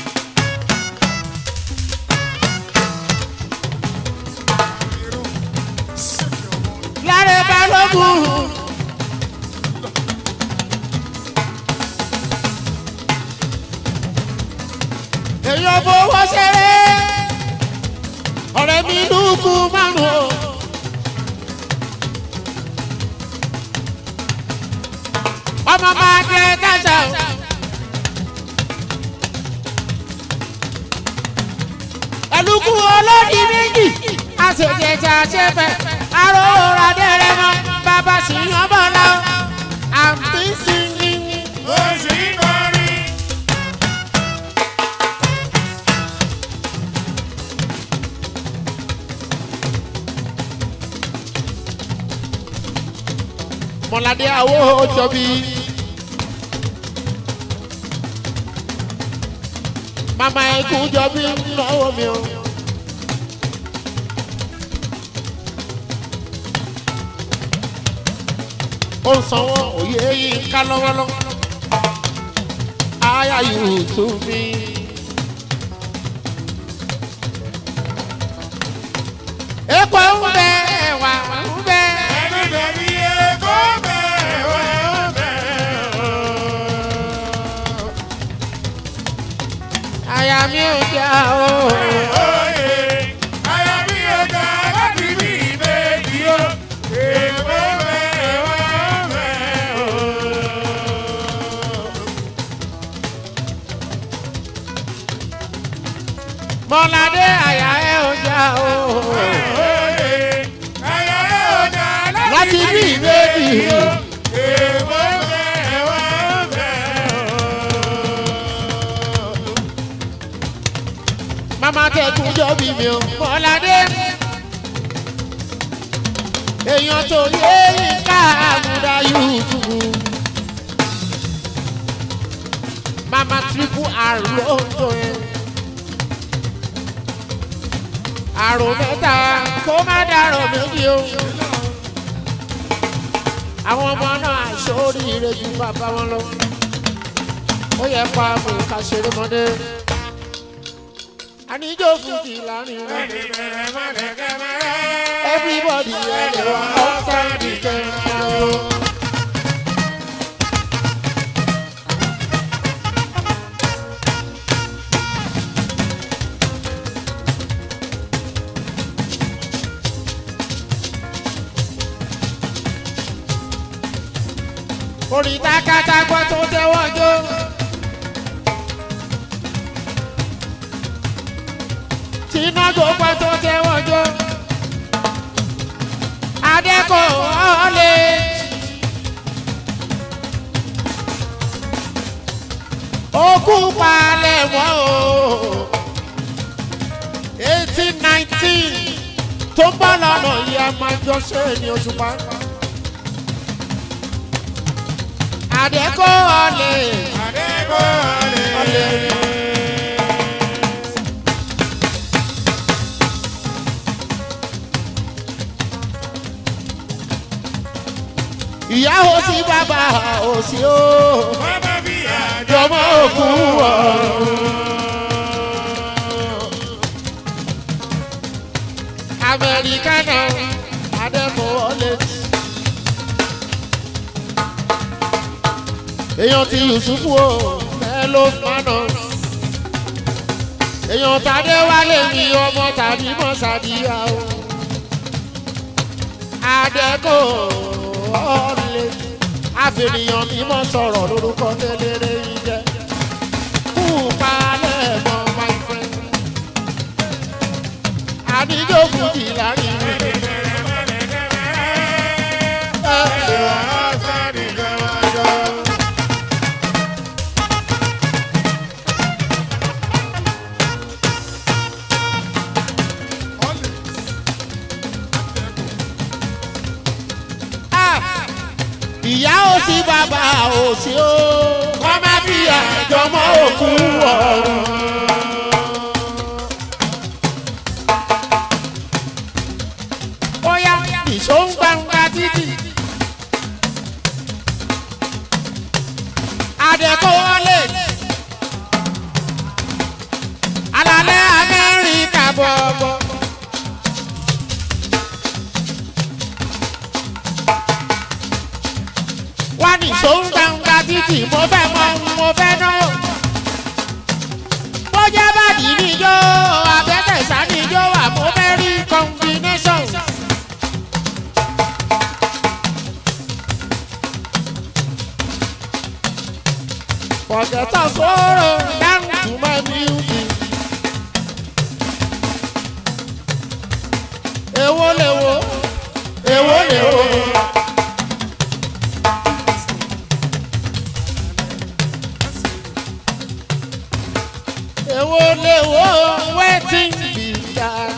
láre balógun. èèyàn fowó ṣeré ọ̀rẹ́ mi lùkù márùn o. ọmọ máa jẹ kájà o. ẹlùkù olódì méjì àṣejẹjà ṣẹfẹ àròrà dẹrẹ mọ bàbá sì yan bọlá o. àǹtí singing. Bó ṣì ń kọrin. mọ̀ládé àwọ̀ jọ̀bí. màmá ẹ̀kú jọ̀bí lọ́wọ́ mi o. ó ń sanwó òye yìí ká lọ́wọ́lọ́wọ́. aya yóò tún mi. epo ń bẹ ẹwà ń bẹ. Ẹni bẹ̀bí Èkó bẹ̀ wá bẹ̀ o. àyà mi ò já o. Oyè, aya mi ò ga láti bí ìbejì o. Èkó bẹ̀ wá bẹ̀ o. mọ̀ládé àyà ẹ̀ ò já o. Oyè, aya mi ò ga láti láti bí bí ìbejì. ìbejì o. Èkó bẹ̀ wá bẹ̀ o. mama tẹkun jọ bí mi ò mọ̀ládé. èèyàn tó yé ká àmúdá yusufu. mama triple r ló ń tó yẹn. àrò mẹ́ta kó má dàrọ̀ méjì o. àwọn ọmọ náà àìsóríire ju bàbá wọn lọ. ó yẹ pa mú ká ṣeré mọ́dé. àníjó fújì láàrin rẹ̀. everybody ẹ̀rọ ọ̀sán dìjẹ́ ìjọ. orin takatagbọ́ tó tẹ́wọ́ jó. tìǹbù gbọ́ tó tẹ́wọ́ jó. adẹ́kọ̀ ọ̀lẹ́. okú palẹ̀ mọ́ o. eighteen nineteen tó ń bọ̀ lọ́nà yìí a máa jọ ṣe é ní oṣù pa. adẹ́kọ̀ ọ̀lẹ́. ọ̀lẹ́. ìyá ò sí bàbá ò sí o jọmọ òkú ọ̀run. amẹ́ríkánà adẹ́fọwọ́lé. èèyàn ti yusufu o mẹ́lò mánà. èèyàn tàdé wálé mi ọmọ tàbí mọ́sàdíyà o. adẹ́kọ̀ ọ̀lẹ́ àfẹnìyàn mímọ́ sọ̀rọ̀ lórúkọ tẹ́lẹ̀rẹ́ yìí jẹ́. kú palẹ̀ mọ́ my friend. àníjó fújì láàrin rẹ̀. ìyá ò sí bàbá ò sí o kọ́ má fi àjọmọ́ òkú ọ̀run. bóyá ìṣó ń gbangba títì. àdẹ̀kọ́ wọlé. alalẹ́ amẹ́ríkà bọ̀bọ̀. wá ní ìṣó ń gbangba títì mo fẹ́ mọ mo fẹ́ náà. bójá bàdí níjó abẹ́tẹ̀sá níjó wà mo fẹ́ rí combination. Forget our sorrow, down to my music. Èwo lèwo, èwo lèwo. Èwo lèwo, wetin be that?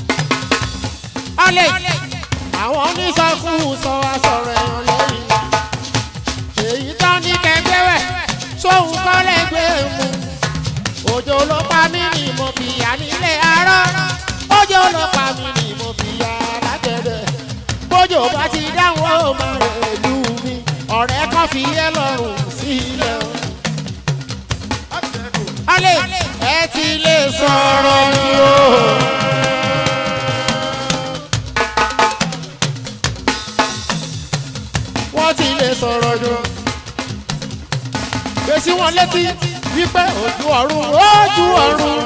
Ọlẹ̀, àwọn onísọkúsọ wa sọ̀rọ̀ ẹ̀yàn lẹ́yìn. Èyí tán ní kẹgbẹ́ wẹ̀ sóhun kọ́ lẹ́gbẹ́ mu. Òjò ló pa mí ni mo fi yà nílé arọ́. Òjò ló pa mí ni mo fi yà látẹ̀dẹ̀. Bójò bá ti dáhùn ó máa rẹ̀ lù mí. Ọ̀rẹ́ kan fi yẹ lọ́rùn sílẹ̀. Alẹ́ ẹ ti lè sọ̀rọ̀ ni o. Wọ́n ti lè sọ̀rọ̀ jù gbèsè wọn létí wípé ojú ọ̀run ojú ọ̀run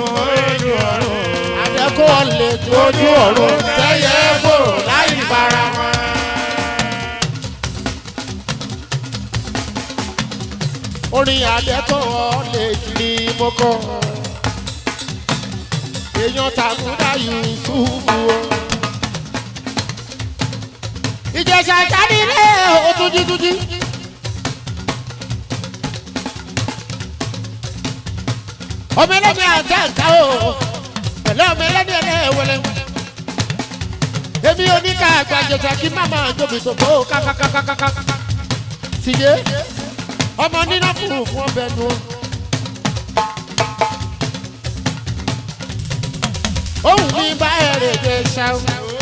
àdẹ́kọ̀ lè ju ojú ọ̀run tẹ́yẹ fòrò láì fara wọn. orin àdẹ́kọ̀ lè ní mo kọ́ èèyàn tàkúndà yusufu o. ìjẹ̀sà jáde lé o túnjí-túnjí. ọmọ ẹlẹ́ni àjẹ́ ẹ̀ka o pẹ̀lú ọmọ ẹlẹ́ni ẹlẹ́wẹ̀lẹ́ èmi oníkà àgbàjẹjà kí má máa jóbi tó kó kákákákákáká tìyé ọmọ níná fún fún ọbẹ̀ nu o. ohun mi bá ẹ̀rẹ̀ jẹ ṣáú.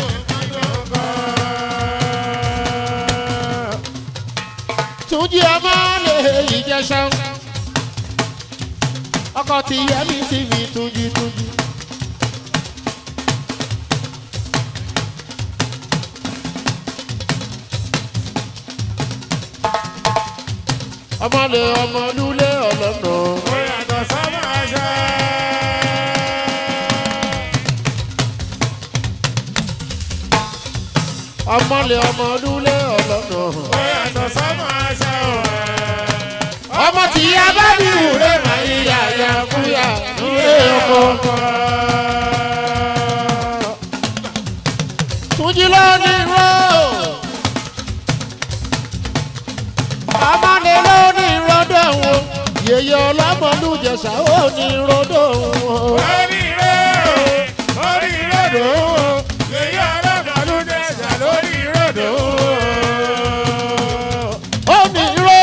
túnjí ọmọ lè yí jẹ ṣáú ọkọ ti yẹ mi sí mi túnjí túnjí. ọmọlẹ ọmọlúlé ọlọ́nà. Ó yàtọ̀ sọ́mọ aṣọ. ọmọlẹ ọmọlúlé ọlọ́nà. Ó yàtọ̀ sọ́mọ aṣọ. ọmọ tí a bá bí wúrẹ́ máa ń yà yà kúyà nílé ọkọ. túnjí ló ní ró. ọmọlẹ ló ní ròdò wọn. yèyé ọlọ́mọlú jẹ̀sà ó ní ròdò wọn. Orí rẹ̀ orí ròdò. Èyí ọlọ́dọ̀ ló dẹ̀jà lórí ròdò. ó ní ró.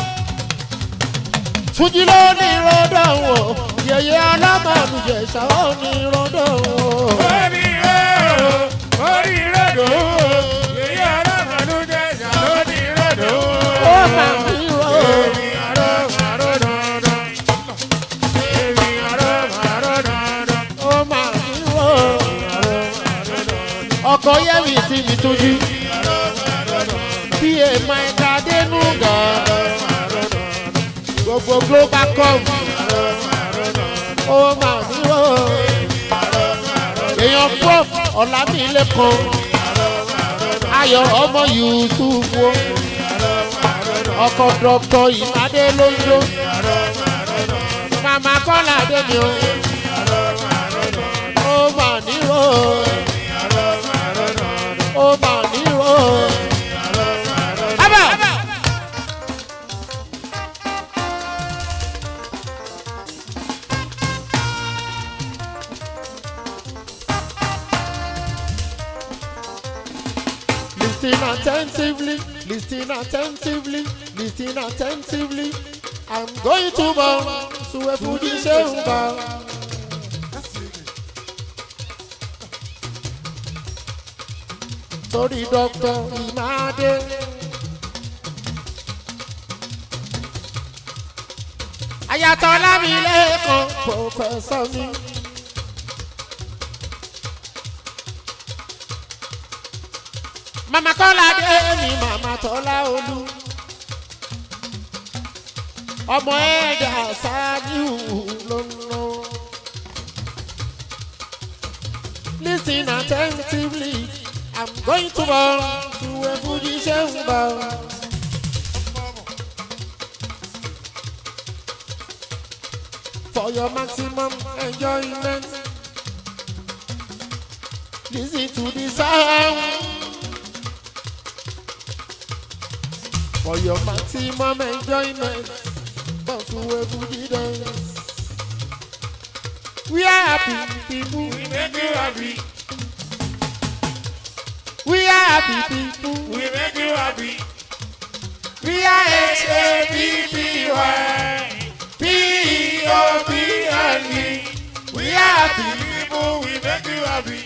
túnjí ló ní ròdò wọn. yèyé ọlọ́mọlú jẹ̀sà ó ní ròdò wọn. Orí rẹ̀ orí ròdò. Èyí ọlọ́dọ̀ ló dẹ̀jà lórí ròdò. ó máa ń ró. Èmi àrò màrò dandan. Èmi àrò màrò dandan. ó máa ń ró. ọkọ̀ yẹ́mi sí mi tójú. bí èèmọ̀ ẹ̀ka dénú gan. gbogbo global com. ó máa ń ró. èèyàn prof ọ̀làmìlẹ́kan. ayọ̀ ọmọ yusuf wo. ọkọ̀ dr ìmàdé lójó. màmá kọ́lá dé mi o. ó máa ń ró. ó máa ń ró. Abba! Listen attentively, listen attentively, listen attentively. I'm going to bow to a Fuji bow. Sorry, Doctor Imade. Ayatọ̀ Lámilẹ́kan, Pọfẹ́sọ̀ mi. Màmá Kọ́lá dé mi, Màmá Tọ́lá Olú. Ọmọ ẹ̀dá ṣáájú ló ń lọ. Listen attentively, I'm going to bow to a Fuji bow. For your maximum enjoyment, listen to the sound. For your maximum enjoyment, come to a Fuji dance. We are happy people. We make you happy. We are happy people. We make you happy. We are H A P P Y P E O P L E. We are happy people. We make you happy.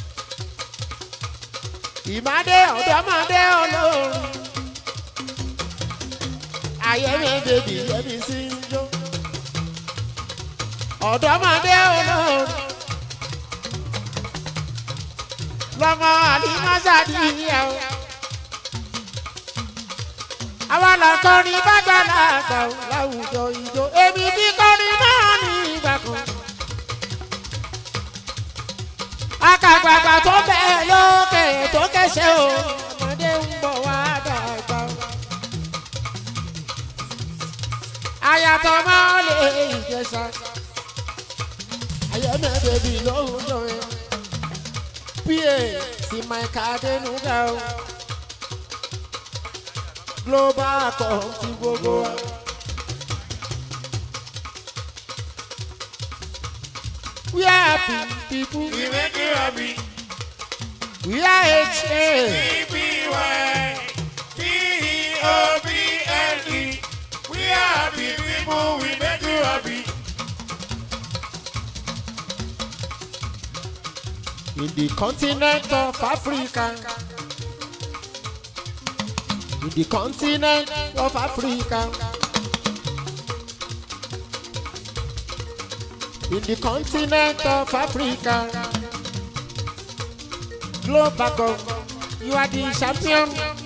ìmàdé ọ̀dọ́mọdé olórin. Ayẹyẹ bèbí yẹbi sí ń jó. Ọ̀dọ́mọdé olórin. Lọ́mọ àdìmọ́sàdì yẹ o. Àwọn lọ́kọrin bàgbà làgbà o láwùjọ ìjó. Èmi tí kọrin náà ní ìgbà kan. Akàgbàgbà tó bẹ́ẹ̀ lókè tó kẹsẹ̀ o. Ọmọdé ń bọ̀ wá dàgbà o. Àyàtọ̀ máa lè ìjẹsà. Ayẹ̀mẹ̀ bèbí lóhùn jọ yẹn. PA sí Mike Adenuga o. Global kan ti gbogbo wa. We are happy people. We make you happy. We are HA. P P Y P E O P L E. We are happy people. We make you happy. in the continent of Africa. In the continent of Africa. In the continent of Africa. Global God, you are the champion.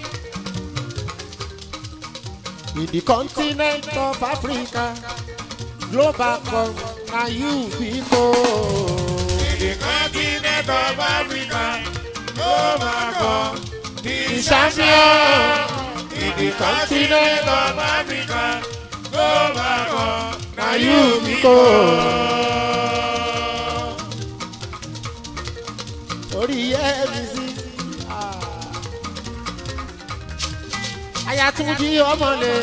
In the continent of Africa. Global God, now you people. In the continent of Africa, oh my God, the champion. In the continent of Africa, oh my God, now you be God. orí ẹ̀mí sí. Ayatunji ọmọlẹ̀.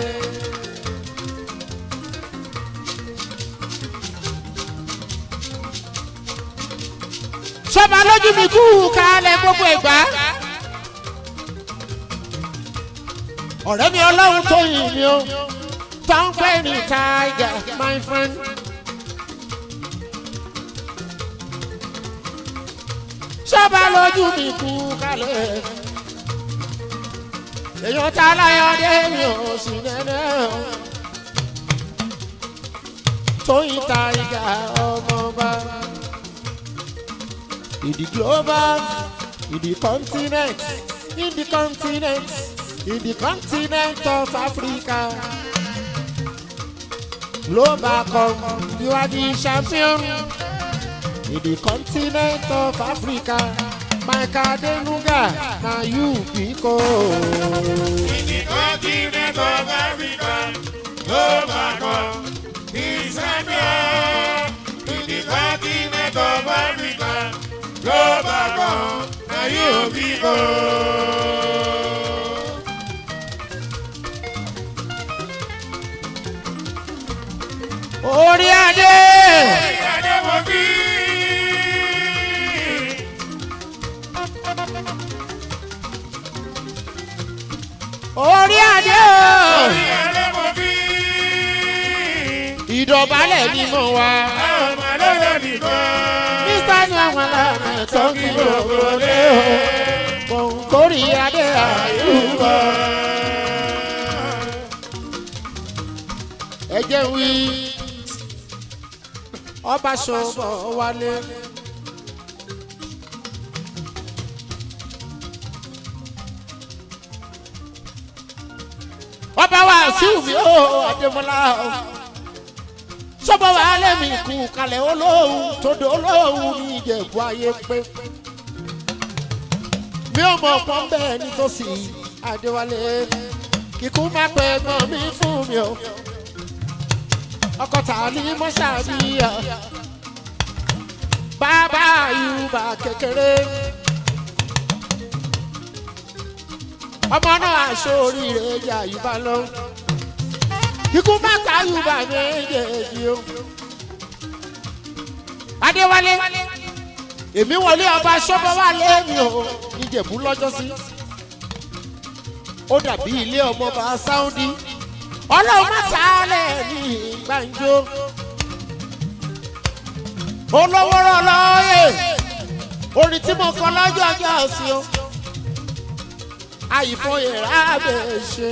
Sọ́ba lójú mi kú kalẹ̀ gbogbo ìgbà. Ọ̀rẹ́ mi ọlọ́run tó yìn mí o, tó ń pè ní Tiger, my friend. Sọ́ba lójú mi kú kalẹ̀. Èèyàn ta láyọ̀ dé mi ò sì nẹ́nẹ́ o. Tóyìn Tiger ọmọọba. In the global, in the continent, in the continent, in the continent of Africa. Global come, you are the champion. In the continent of Africa, Mike Adenuga, now you because. In the continent of Africa, oh my God, the champion. In the continent of Africa, oh my God, now you be God. Orí adé! Adébọ̀bí. ìdọ̀bálẹ̀ ni mo wà. ọmọ lọ́dọ̀ nìkan. mr àwọn aláàmì tó kí gbogbo lé o. kòǹkórì adé àyùbọ̀. ẹ jẹ́ wí ọba ṣọ̀bọ̀ wálé. ọba wa síwùmí ó adémọlá o sọ́bọ̀ wa lẹ́mí kú kalẹ̀ olóhùn tódò olóhùn ní ìjẹ̀bú ayé pé mi ò mọ̀ pọ́n bẹ́ẹ̀ nítòsí adéwálé kíkú má pẹ́ gbọ́n mi fún mi o ọkọ̀ tà ní mọ́ṣáàbíyà bàbá yorùbá kékeré ọmọ náà aṣọ oríire yà yorùbá lọ ikú má ká yorùbá méjèèjì o adéwálé èmi wọlé ọba sọ́bọ̀ wà lẹ́mi o níjẹ̀bú lọ́jọ́sí ó dàbí ilé ọmọọba sáúndí ọlọ́run má ta á lẹ̀ ní gbàǹjo olówó rọlọ́ọ̀yè orin tí mo kọ lọ́jọ́ ọjọ́ sí o àyìnfọyẹ̀ rábẹ̀ ṣe.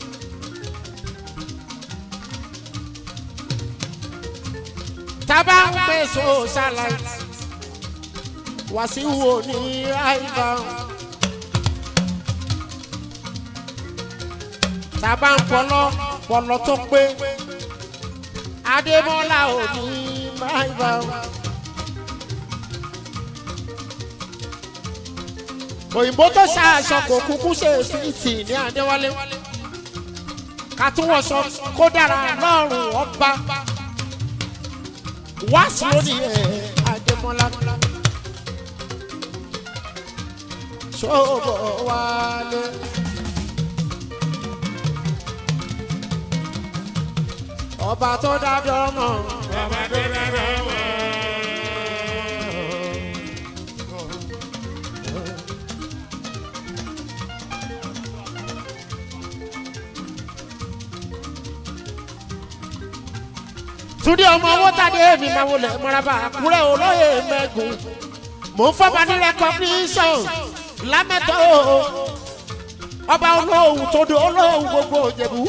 tábà ń pè socialite wàsíù òní ráìbà tábà ń pọlọ pọlọ tó pé adémọlá òní ráìbà. òyìnbó tó ṣàṣọ kò kúkú ṣe fìtì ní adéwálé kàtúwọ̀sọ kó dára lọ́rùn ọba wá sí lórí ẹ̀ adémọlá ṣọ́bọ̀ wálé. ọba tó dájọ́ mọ̀ Bàbá tó dára mọ́. túndé ọmọ owó tàdé mi máa wọlé mọ́rábà àkúrẹ́ olóyè mẹ́gùn mò ń fọ́ba ní recognition lámẹ́tọ́ ọba olóhùn tó do olóhùn gbogbo òjẹ̀bú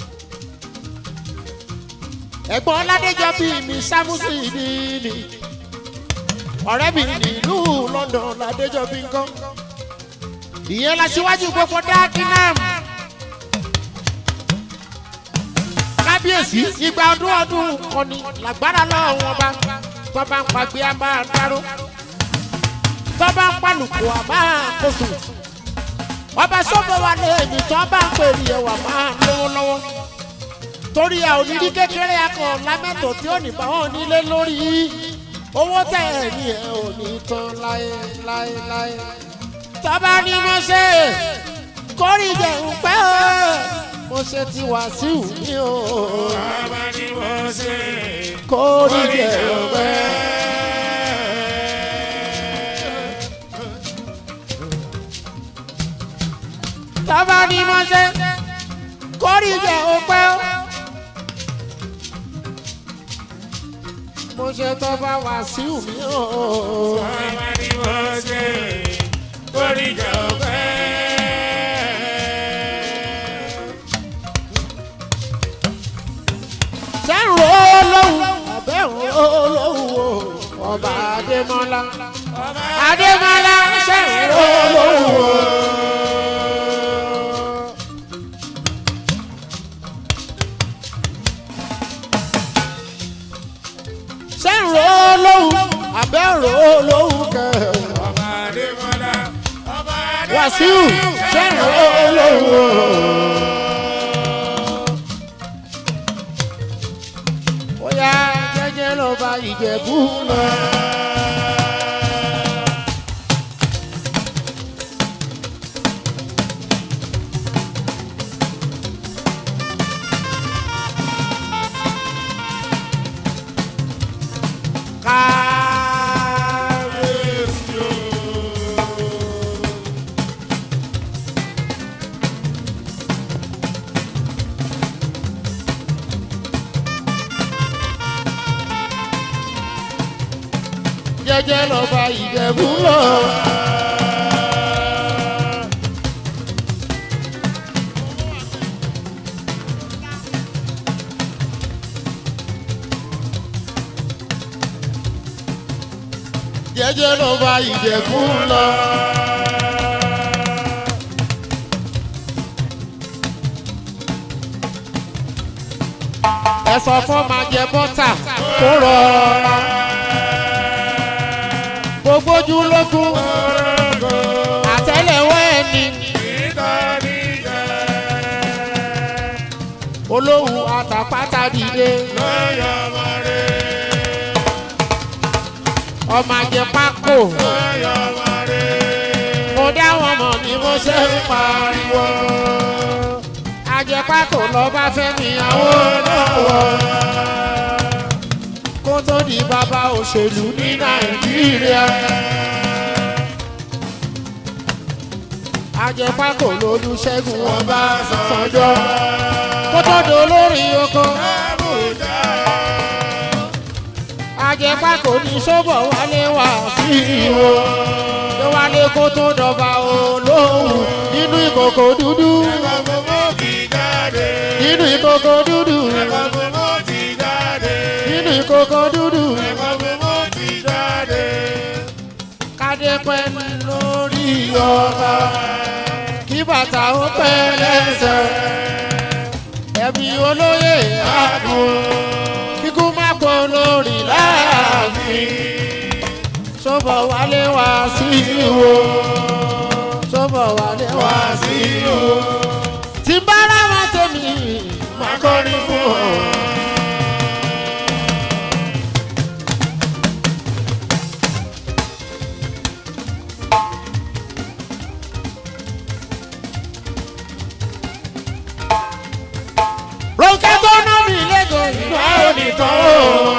ẹ̀gbọ́n ọládéjọ bíi mi sámúsì nìní ọ̀rẹ́ mi nílùú london ládéjọ bí nǹkan ìyẹn la ṣíwájú gbogbo dákínàm kábíyèsí ìgbà ọdún ọdún kọ́ni làgbára lọ́wọ́ ọba tó bá ń pàgbé a máa dáró tó bá ń pàlùkù a máa kóso ọba sọ́bọ̀ wa lé èmi tó bá ń pèrè ẹ̀wà máa lówó lọ́wọ́ torí ẹ ò ní rí kékeré akọ lámẹ́tọ̀ tí ò ní bá wọn nílé lórí owó tẹ̀ ẹ̀ ní ẹ̀ ò ní tán láé láé láé tọ́ba ni mo ṣe kórìjẹ̀ ń pẹ́ o mo ṣe ti wàásù mi o Bàbá ni mo ṣe. kórìjẹ̀ ń pẹ́. tọ́ba ni mo ṣe kórìjẹ̀ ń pẹ́ o. mo ṣe tọ́ba wàásù mi o. Bàbá ni mo ṣe. Kórìjà ọ̀pẹ́. sẹ́rù olóhùn àbẹ̀rù olóhùn o ọba adémọ́lá adémọ́lá sẹ́rù olóhùn o. sẹ́rù olóhùn àbẹ̀rù olóhùn kẹ Ọba Adémọ́lá. Ọba Adémọ́lá. wàsíù sẹ́rù olóhùn o. ó yá jẹ́jẹ́ ló bá ìjẹ̀bú lọ. Kábíyèsí o. jẹ́jẹ́ lọ́ba ìjẹ̀bú lọ. jẹ́jẹ́ lọ́ba ìjẹ̀bú lọ. ẹ sọ fún máa jẹ bọ́tà kó rọra. gbogbo ojú lógún àtẹ́lẹwọ́ ẹni olóhùn àtàpátá dìde ọmọ àjẹ pákó mo dá wọn mọ̀ ní mo ṣe ń pariwo àjẹpákó lọ bá fẹ́ mi àwọn lọ́wọ́ kó tó di bàbá òṣèlú ní nàìjíríà. àjẹpákó lolúṣẹ́gun wọn bá sànjọ́ kó tó di olórí oko. àjẹpákó ní sọ́bọ̀ wálé wá sí ìwò tó wálé kó tó dọ̀bà olóhùn nínú ìkòkò dúdú nínú ìkòkò dúdú nínú ìkòkò dúdú kádé pẹ́ lórí ọba kí bàtà ó pẹ́ lẹ́sẹ̀ ẹ̀mí olóyè àdùn kíkú má pọ̀ lórí láàfin sọ́bọ̀ wálé wá sí ìwò sọ́bọ̀ wálé wá sí ìwò tí n bá rà wọn tẹ̀mí máa kọrin fún ọ. Ronke tó ná mi lẹ́gọ̀ọ́ ìgbà onìkan o.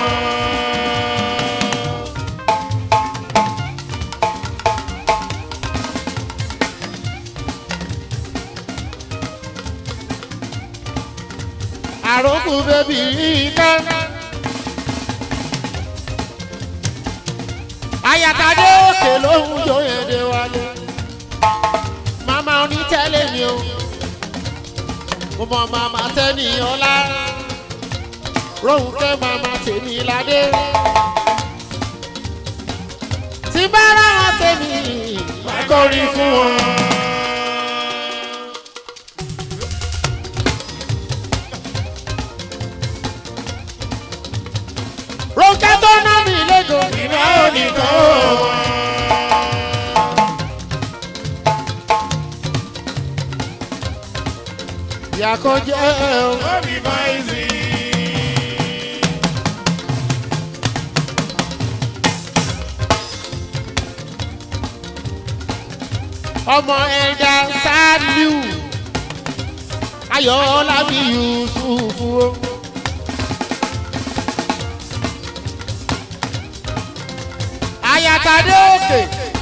àròkù bèbí ká. Ayàtàdé òkè lóhùn jòyèdè wálé. Màmá onítẹ̀lé mi o. Mo mọ màmá tẹ́ni ọlá. Róhùnkẹ́ màmá tèmi ládé. Tí bá rà wọn tèmi, màá kọrin fún wọn. Ronke tó ná mi lẹ́gọ̀ ìná onìkan o. Ìyàkọ̀ jẹ́ o. Ọmọ ẹ̀dá Saliu Ayọ̀ọ́lá bí Yusufu o. Ayàtàdé òkè.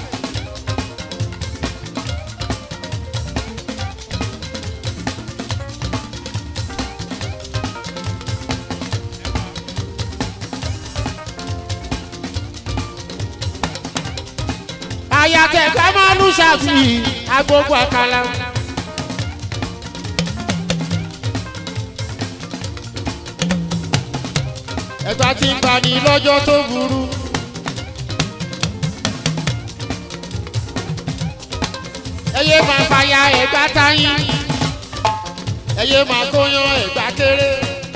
Ayàtẹ̀ ká máa lù ṣàfi agbógbó àkàlà. Ẹ̀gbá ti ń bani lọ́jọ́ tó burú. ẹyẹ máa fàyà ẹ̀gbá táyín ẹyẹ máa kóyan ẹ̀gbá kéré.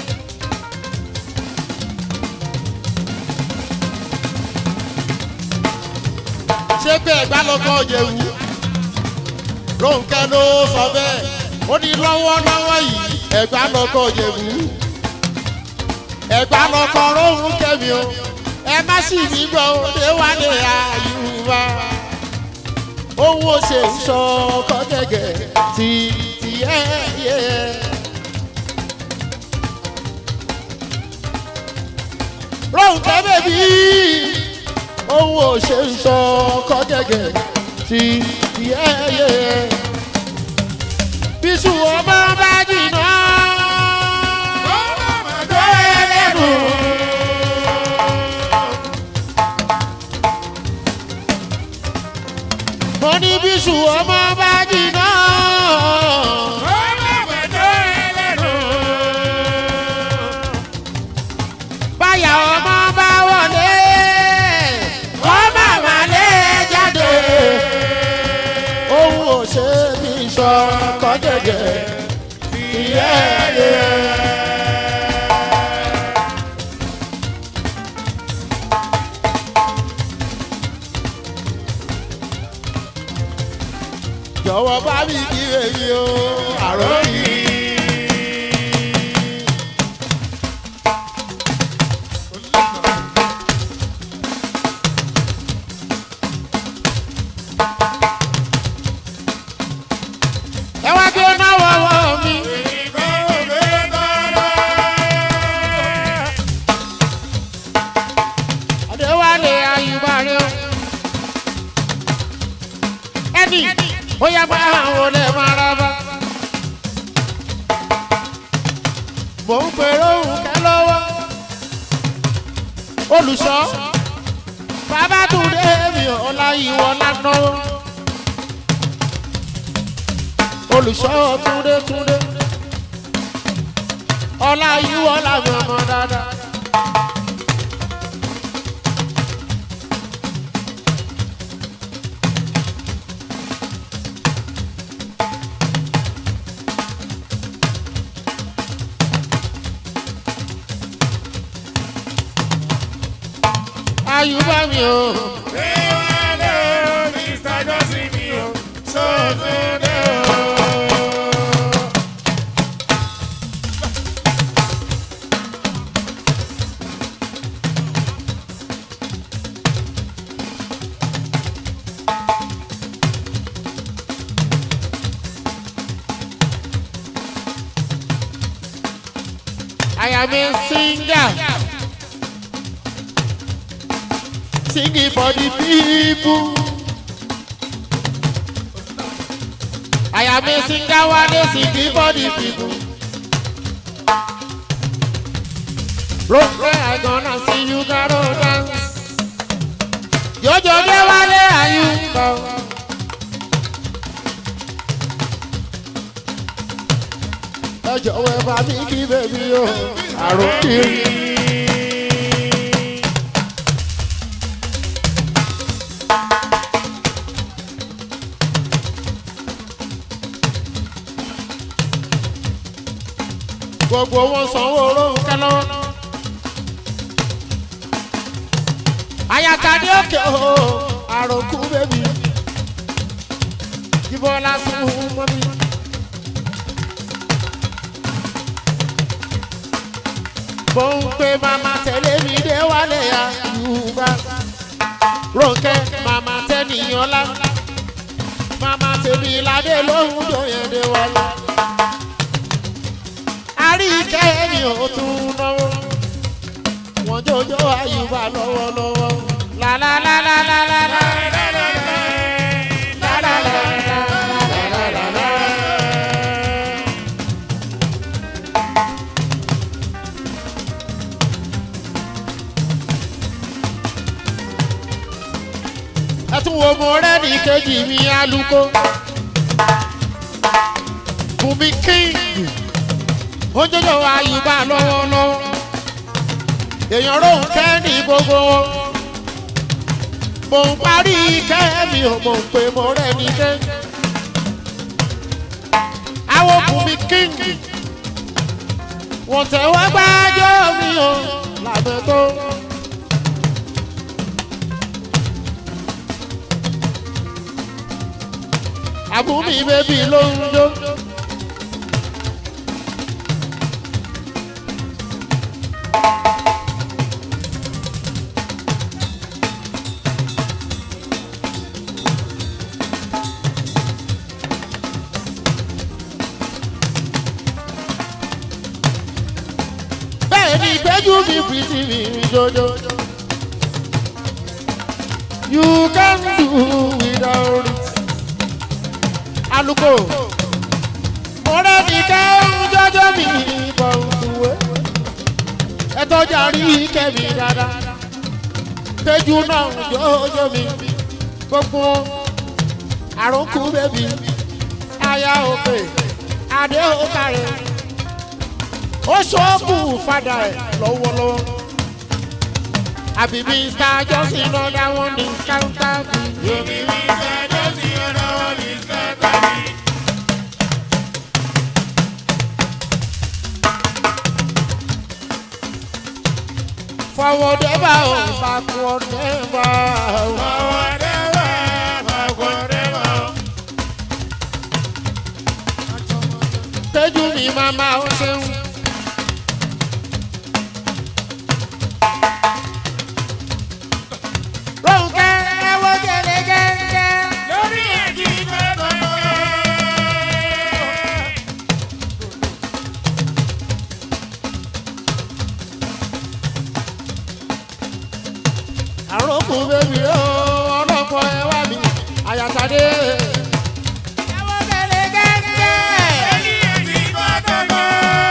ṣé pé ẹ̀gbá lọ́kọ́ yẹ̀wù Rónkẹ́ ló sọ bẹ́ẹ̀ ó ní lọ́wọ́lọ́wọ́ yìí ẹ̀gbá lọ́kọ́ yẹ̀wù ẹ̀gbá lọ́kọ́ róhùn kẹ́mi o ẹ má sì mí gbọ́ ó lé wálé àyùbá ohun ó ṣe ń sọ ọkọ gẹ́gẹ́ tí tí ẹ yẹ. Rónkẹ́ bèbí ohun ó ṣe ń sọ ọkọ gẹ́gẹ́ tí tí ẹ yẹ. Bísú ọmọ bá jìnnà. tó ẹlẹ́nu. mo ní bíṣù ọmọ bá jìnnà. Ó má gbẹ̀dọ̀ ẹlẹ́nu. báyà ọmọ bá wọlé. ọmọ wálé jáde. ohun ò ṣe bí sọ kọ́jẹ̀jẹ̀ ìyẹ́yẹ́. jọ̀wọ́ bá mi kí èyí o àròyìn. ẹ wá gbé náà wọ́wọ́ mi. Adéwálé Ayúbárẹ́ o. Ẹni ó yá bá àwọn olè máa ra bá. Mò ń pèrò òun kẹ́ lọ́wọ́. Olùṣọ́ bàbá Túndé mi ọ̀la ìwọ lánàá. Olùṣọ́ Túndé Túndé. Ọlá ìwọ làwọn ọmọ dáadáa. Ayúbá mi o. Déwálé o, Mr. Johnson mi o, Sọ́túndé o. I am a singer. Singing for the people. I am a singer one day singing for the people. Road I gonna see you gotta dance. Jojo de wale ayuba. Ẹ jọ̀wọ́ ẹ bá mi kí bèbí o, àrùn kiri. gbogbo wọn sanwó Rónkẹ́ lọ́wọ́. ayatade òkè o àròkù bèbí jíbọ́lá sùn mọ́ mi. mo ń pe màmá tẹ̀lé mi dé wálé àyùbá. Rónkẹ́ màmá tẹ́niyànlá màmá tèmi ládé lóhùn jòyè dé wálé àríkẹ́ mi ò tún náwó. wọ́n jọjọ́ àyùbá lọ́wọ́lọ́wọ́. lálálálálálá. ẹ tún wo mo rẹ́ ní kejì mi alùkò. Bùnmi kíngì ojoojú àyùbá lọ́wọ́lọ́wọ́ èèyàn rohùn kẹ́ni gbogbo mò ń parí kẹ́mi ò mò ń pè mo rẹ́ni kẹ́ àwọn bùnmi kíngì wọ́n tẹ̀wọ́ gbájọ́ mi ò làbẹ́ tó. àbúmi bébí ló ń jó. bẹ́ẹ̀ ni ìgbẹ́jú mi fìtì mi jọjọ. you can do without it. aluko ọ̀rẹ́ mi kẹ́ ń jọjọ mi bọ̀ ṣùwé. ẹ tọ́jà rí kẹ́mi dáadáa. péjú náà jọjọ mi gbogbo àrùnkù bèbí aya òkè adé òkàrẹ ó ṣọ́ọ̀bù fada ẹ̀ lọ́wọ́lọ́wọ́ àbí mr johnson lọ́dà wọn ní káńtà bí. Yomi mi sẹ́jọ́ sí ọ̀nà wọn ní sẹ́tàlì. forward ever o backward never o. Ọwọ́ dẹ́wà, ọkọ̀ dẹ́wà. péjú mi màmá ó ṣeun. Rónkẹ́ ẹ̀wọ́ gẹ́gẹ́gẹ́. Lórí ẹ̀jí gbẹ́gbẹ́. àròkù bèbí o ọlọ́pọ̀ ẹwà mi àyàtàdé. ẹ̀wọ́ gẹ́gẹ́gẹ́. Lórí ẹ̀jí gbẹ́gbẹ́.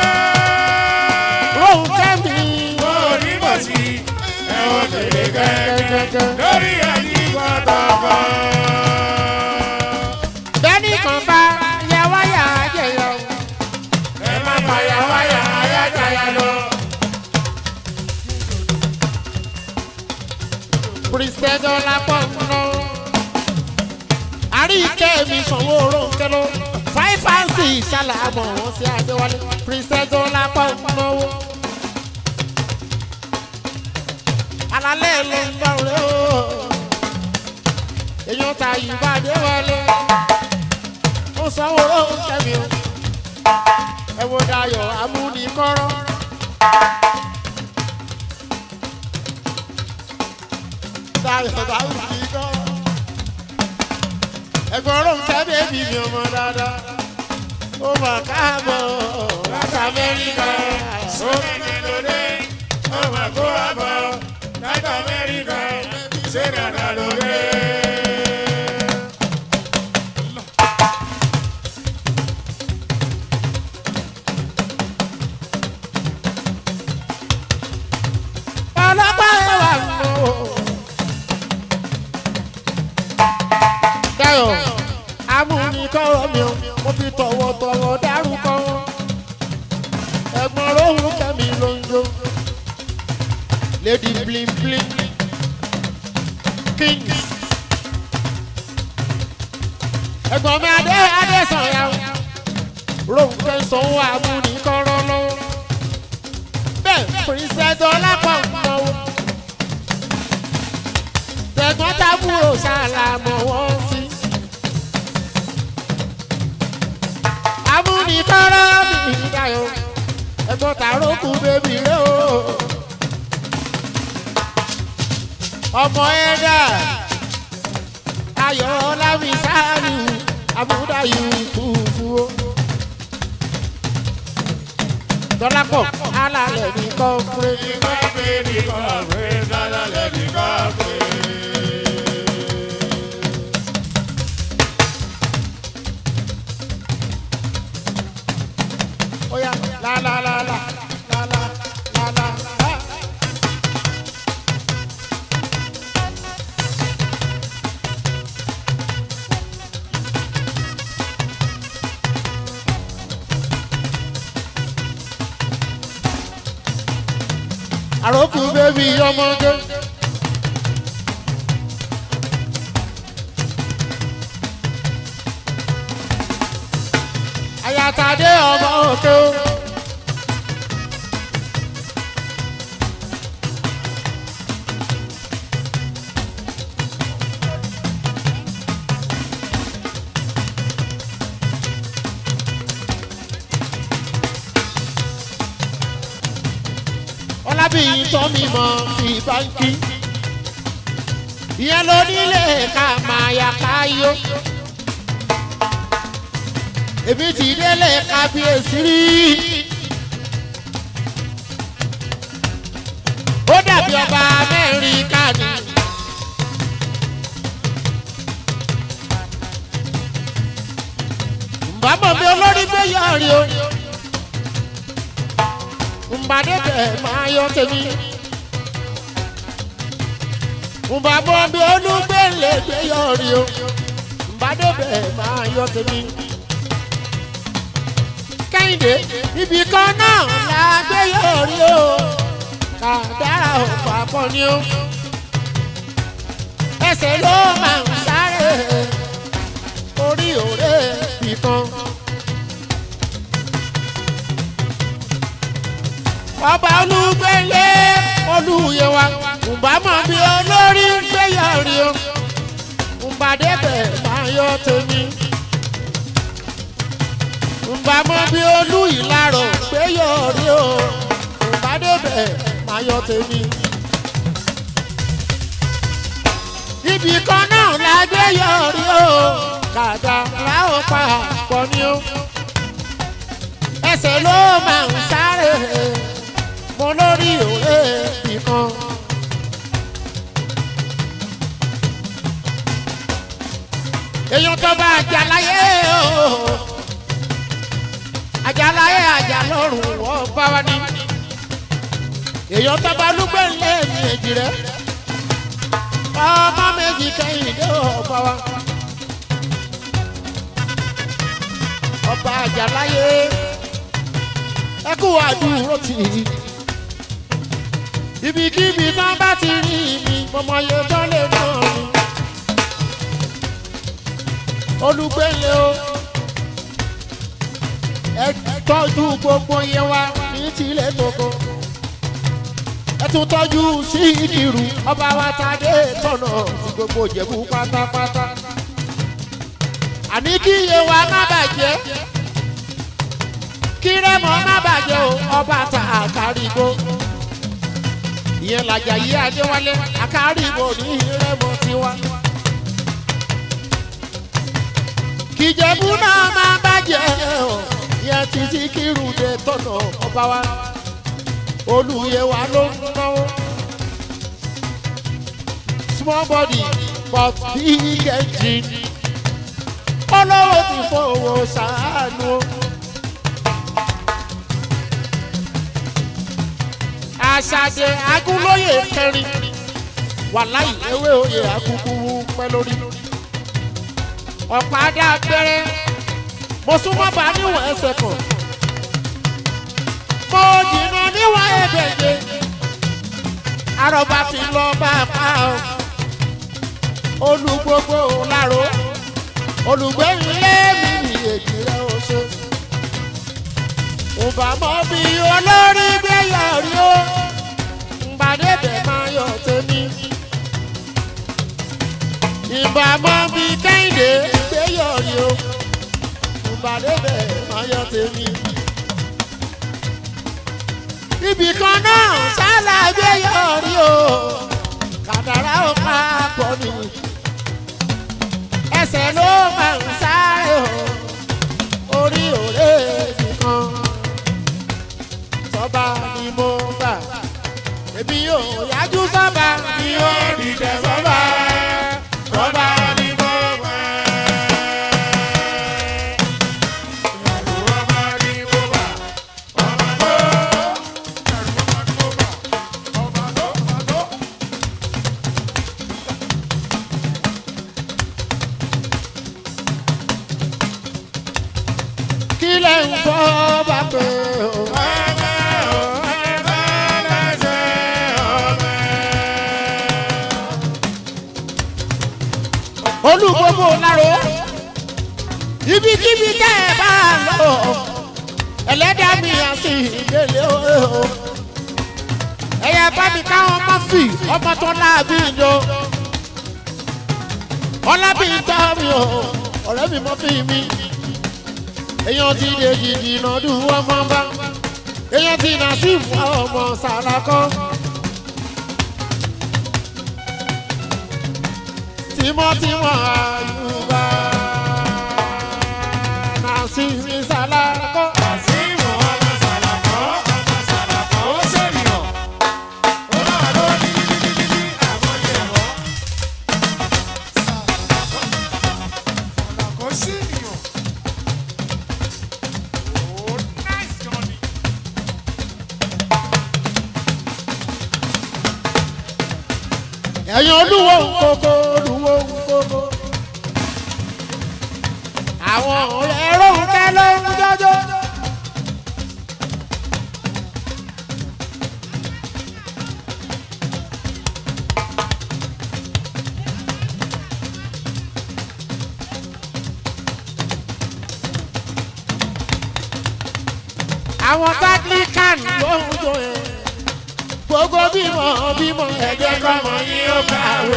Rónkẹ́ mi. Orí bọ̀ sí ẹ̀wọ̀n tèlé gẹ́gẹ́. gẹ́gẹ́. Lórí ẹ̀jí gbẹ́gbẹ́. bẹ́ẹ̀ni kan bá yẹ wáyà jẹyọ. Ẹ má fàyà wáyà ayájáyà lọ. Kristẹjọ lápọ̀ ńlọ. àríkẹ́ mi sanwó Rónkẹ́ lọ. five and six ṣàlàmọ̀ wọn sí Adéwálé. Kristẹjọ lápọ̀ ńlọ. alalẹ́ ló ń dọ̀rẹ́ o. èèyàn ta ìbá Adéwálé. ó sanwó Rónkẹ́ mi o. ẹ wo Dayọ̀ amúnikọ́rọ́. Dayọ̀ amúnikọ́rọ́. ẹ̀gbọ́n Rónkẹ́ bébí mi ọmọ dáadáa. ó mà káàbọ̀ láti Amẹ́ríkà. Sókè lóde, ọmọ kó àbọ̀, láti Amẹ́ríkà, ṣé dàda lóde. ọlọ́pàá ẹwà ń lò. Dayọ̀ amúnikọ́rọ̀ mi ò mo fi tọ̀wọ̀tọ̀wọ̀ dárúkọ wọn. ẹ̀gbọ́n rohun kẹ́mi ló ń jó. lady bling bling king. ẹ̀gbọ́n mi adé adé sọ̀yà o. rohun kẹ́ sanwó amúnikọ́rọ̀ lọ́wọ́. bẹ́ẹ̀ princess ọlápọ̀ ń náwó. tẹ̀gbọ́n tábúrò ṣàlàmọ̀ wọ́n sí. amúnikọ́rọ́ mi dayọ̀ ẹ̀gbọ́n tàrókù bèbí rẹ̀ o. ọmọ ẹ̀dá ayọ̀ ọlámísáàlù amúdáyù fúfú o. dọ́lápọ̀ alálẹ̀ ní kọ́ńpé. Ìgbà pé nìkan pé dálálẹ̀ nìkan pé. Oya la la la la la la la la la. Àròkù bébí ọmọdé. Àyàtàdé ọmọ òkè o. Ọlábìyí tó mi mọ fi báńkì. Ìyẹn ló nílé ká máa yà káyó. Èmi ti délé kábíyèsí rí. Ó dàbí ọba Amẹ́ríkà ni. Bàbá mi olórí gbé yọrí o. Mbàdé tẹ̀ máa yọ tèmi. Mbàbọ̀ mi olúgbé lè gbé yọrí o. Mbà débẹ̀ máa yọ tèmi. kẹ́hìndé ibì kan náà la gbé yọrí o kàdára ò papọ̀ ni o. ẹsẹ̀ ló máa ń sáré orí òré bìkan. ọba olúgbélé olúyewa ǹbámọ̀ bí olórí gbéyàrí o ǹbàdébẹ̀ máa yọ tèmi ǹbámọ̀ bí olú ìlarò gbéyàrí o ǹbàdébẹ̀ máa yọ tèmi. ibì kan náà la gbéyàrí o kàdà láò pa àpọ̀ ni o ẹsẹ̀ ló máa ń sáré mo lórí òwe nìkan. èèyàn tó bá àjàláyé o àjàláyé àjàlọ́rùn wọ́n bá wa ní. èèyàn tó bá lúgbẹ̀lẹ̀ ní èjì rẹ̀ ọmọ méjì kẹ́hìndé ọba wa. ọba àjàláyé ẹ kú àdúró tì í ibikíbi tán bá ti rí mi mọmọ yẹ tó lè nà mí olùgbélé o ẹ tọ́jú gbogbo yẹn wá ní tilẹ̀ tókò ẹ tún tọ́jú sí ìdìrú ọba wa tàdé tọ̀nà tí gbogbo jẹ̀bú pátápátá àní kí iye wa má bàjẹ́ kí rẹ́mọ má bàjẹ́ o ọba ta àkàrígbó ìyẹn làjà yí adéwálé àkàrígbó ní rẹ́mọ tiwa. kìjẹ̀bú náà má bàjẹ́ o ìyẹn títí kírùdé tọ̀nà ọba wa olùyẹ wa ló ń náwó. small body but big engine olówó ti fowó ṣàánú o. àṣàjẹ agúnlóye kẹrin wàláì ewé oyè akúkú pẹ́ lórí. ọ̀pá-dá abẹ́rẹ́ mo súnmọ́ bá níwọ̀n ẹsẹ̀ kan. mo jìnnà níwọ̀n ẹ̀ẹ́dẹ̀gbẹ̀. arọba fi lọ bá a pa ọ́. olùgbogbo làró olùgbẹ́yìn lẹ́mí èjì rẹ̀ ó ṣe. Ǹbàmọ́ bí olórí gbé yọrí ó, ǹbàdébẹ̀ máa yọ tèmi. Ìbàmọ́ bí kẹ́hìndé gbé yọrí ó, ǹbàdébẹ̀ máa yọ tèmi. Ibì kan náà sálà gbé yọrí ó, kàdàrà ó máa pọ̀ nìyí ẹsẹ̀ ló máa ń sáré o orí òré nìkan sọba ni mo gbà èmi yóò yájú sọba ni ó dìde sọba sọba ni mo gbà. kí lè ń fọ́ bá pé o. olùgbogbo láró ibikíbi tẹ́ ẹ bá lọ ẹlẹ́dàá mi àti ìdílé o. ẹ̀yà bá mi káwọn ọmọ fì ọmọ tó láàbí ìjọ ọlábí tọ́ mi o ọ̀rẹ́ mi mọ́ fi mi èèyàn ti dé jìjì nọdún ọmọ bá èèyàn ti nà sí fún ọmọ sàràkọ. tímọ́tímọ́ àyùbá nà sí mi sàràkọ. ẹ̀yin olúwo nkoko olúwo nkoko àwọn ọ̀rẹ́ Rónkẹ́ ló ń jọjọ́. àwọn Anglican ló ń jó ẹ gbogbo bímọ bímọ ẹ̀jẹ̀ kọ́mọ yín ó kàwé.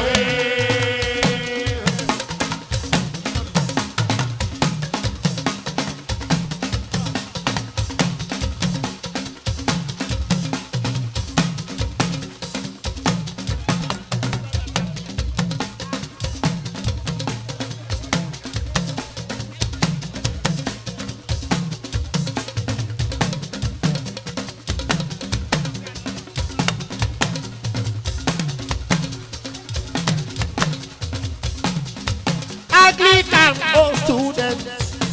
Anglican old students.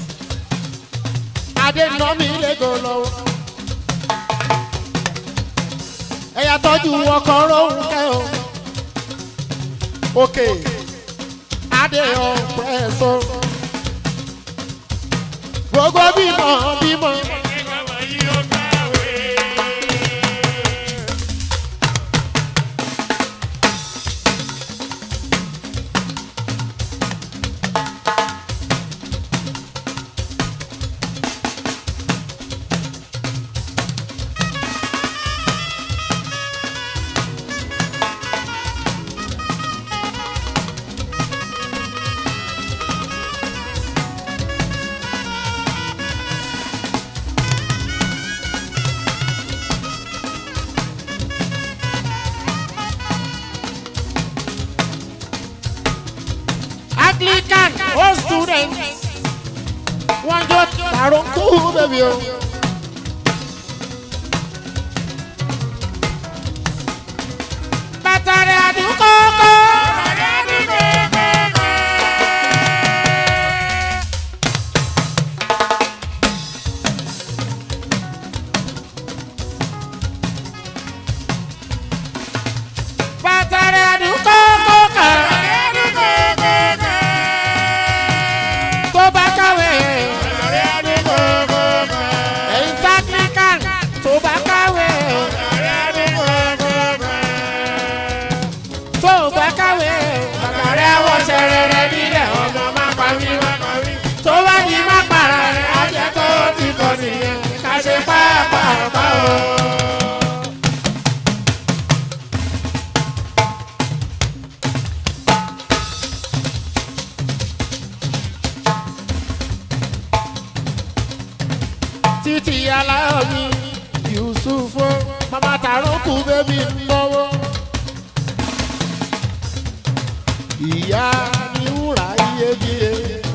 Adénàmí lẹ́gọ̀ lọ́wọ́. Ẹ̀yà tọ́jú ọkọ̀ Rónkẹ́ o. Òkè Adé ọ̀pẹ́ so. Gbogbo bímọ bímọ. Anglican old students. Wọ́n jó tàrókù bẹ́bí o. Bàtàrẹ̀ àdúgbò kọ́. Bàtàrẹ̀ àdúgbò kọ́. Tó bá kàwé. Ẹ̀yin Anglican tó bá kàwé. Tó bá kàwé. Bàtàrẹ̀ àwọ̀ṣẹ̀ rẹ̀ nílẹ̀ ọmọ má pa mí wá. Tó bá ní má para rẹ̀ á jẹ́ tó ti kọ̀ nìyẹn. Ká ṣe pàápàá o. títí aláyọ̀ mi Yusufo mama taroku bébí mọ́wọ́. ìyá ni wúrà iyebíye.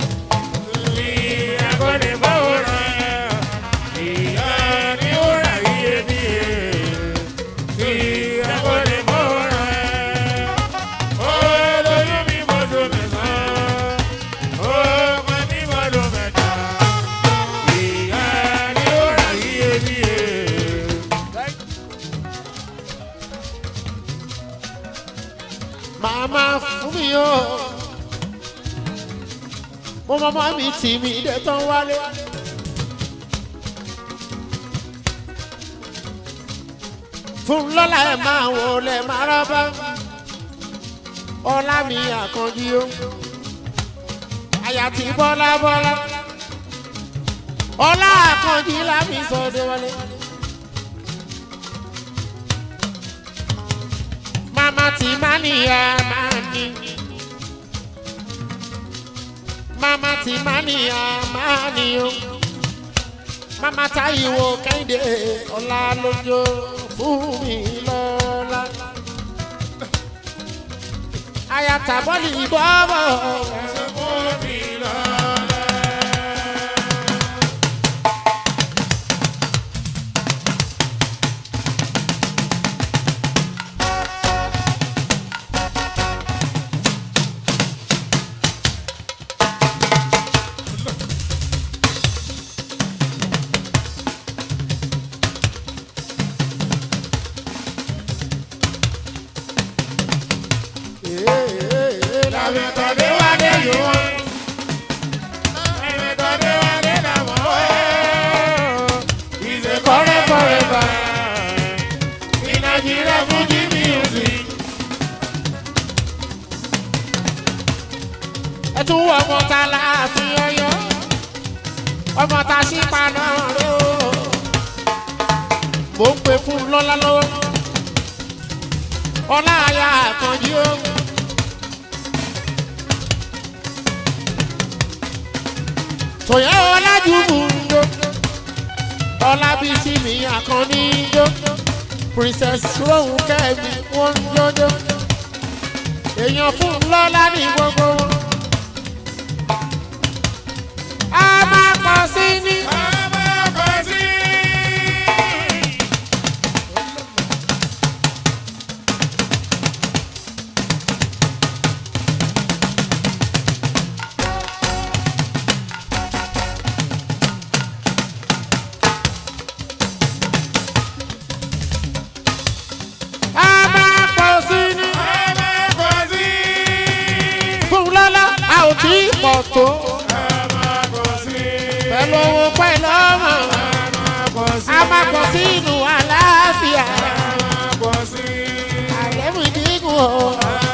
màmá fún mi o. mo mọ́mọ́ mi tì mí dé tán wálé. fún lọ́la ẹ̀ máa wọlé maraba. ọlá mi àkànjí o. àyà tí bọ́lá bọ́lá. ọlá àkànjí lámì sọdẹ wálé. mama ti mania mani. mama ti mania mani o. mama Táíwò Kẹ́hìndé ọlá lójó fún mi lọ́la. ayata bọ́ọ̀lì bọ́ọ̀bọ̀. Làmì tọ́dé wá dé yòó. tún wọ ọmọ ta láàfin ọyọ ọmọ ta sí paná rẹ o mò ń pè fún lọ́lá lọ́wọ́ ọlá àyà àkànjí o. tòyẹ́ ọlájúmù ń jó ọlábísí mi àkànní ń jó princess rohun kẹ́mi wọ́n ń jójó èèyàn fún lọ́lá ní gbogbo wọn. a máa pọ̀ sí ní. a máa pọ̀ sí ní. fún lọ́lá a ò tí ì pọ̀ tó. pẹ̀lú owó pẹ̀lú ọmọ a máa pọ̀ sí inú àlàáfíà. àlẹ́mú ìdínkù o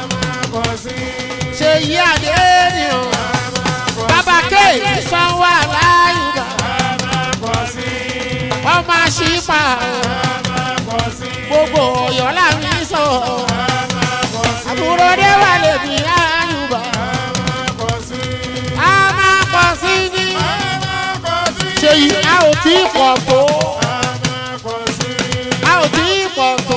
ṣe yí àdé ni o. bàbá kéèké sanwó aláyùbá ọmọ àṣìpà gbogbo ọ̀yọ́ làmì sọ. àbúrò dé wà lèmi àyùbá a máa pọ̀ sí ní. ṣe yí a ò tí ì pọ̀ tó. a ò tí ì pọ̀ tó.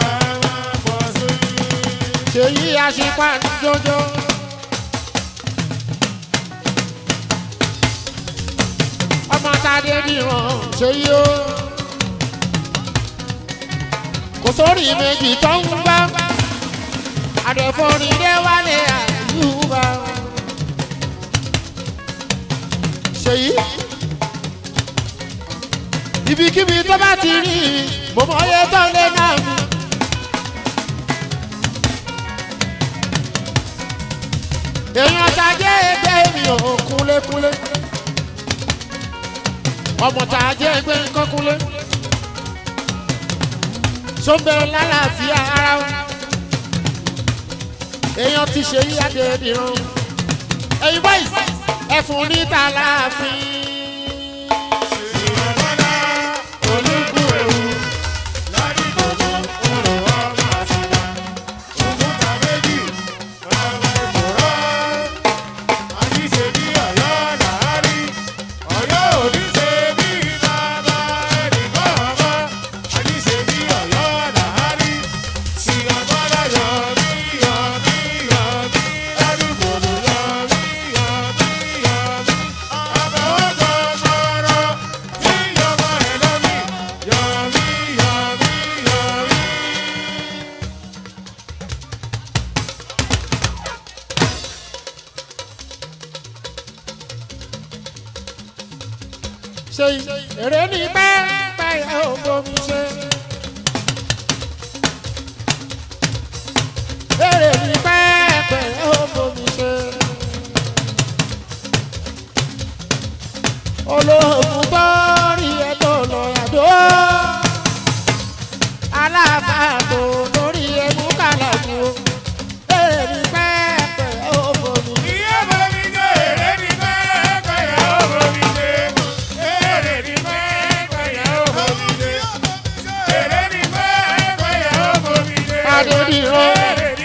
ṣe yí àṣìpà ní jọjọ. ọmọ tàdé nìran ṣe yí o. kò sórí méjì tó ń gbá. àdẹ̀fọ́rin dé wálé àyùbá. ṣèyí ibikíbi tó bá ti rí mo mọ iye tó lé náà mi. èèyàn tàjẹ́ ẹgbẹ́ mi ò kúlékúlé ọmọ tàjẹ́ ẹgbẹ́ nǹkan kúlé sóńbẹ̀rẹ̀ lálàáfíà ara wọn èèyàn ti ṣe yíyáde ìdìran ẹ̀yin báyìí ẹ̀fún níta láàfin. ṣe èrè ní pẹ́ẹ́pẹ́ ẹ̀ ò bomi ṣe. èrè ní pẹ́ẹ́pẹ́ ẹ̀ ò bomi ṣe. olóògùn tó rí ẹ tó lọ yàdó. aláàbà tó lórí ẹ mú kàlàkù. èrè ní pẹ́ẹ́pẹ́ ẹ̀ ò bomi ṣe. Adédìran.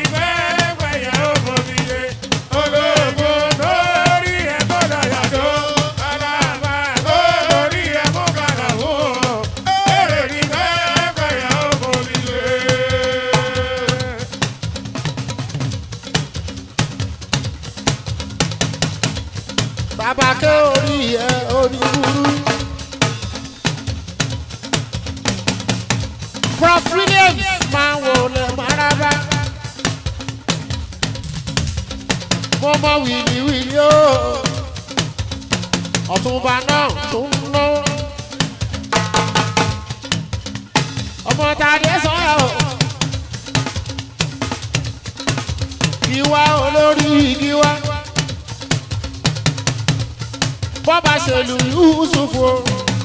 bàbá ké orí ẹ orí burú. prof williams máa wò lè maraba. mo mọ wìlíwìlí o ọ̀túnba náà tún ń ná. ọmọ tàdé sọ́yà o. ìwà olórí igi wa. bọ́ba ṣèlú yusufu o.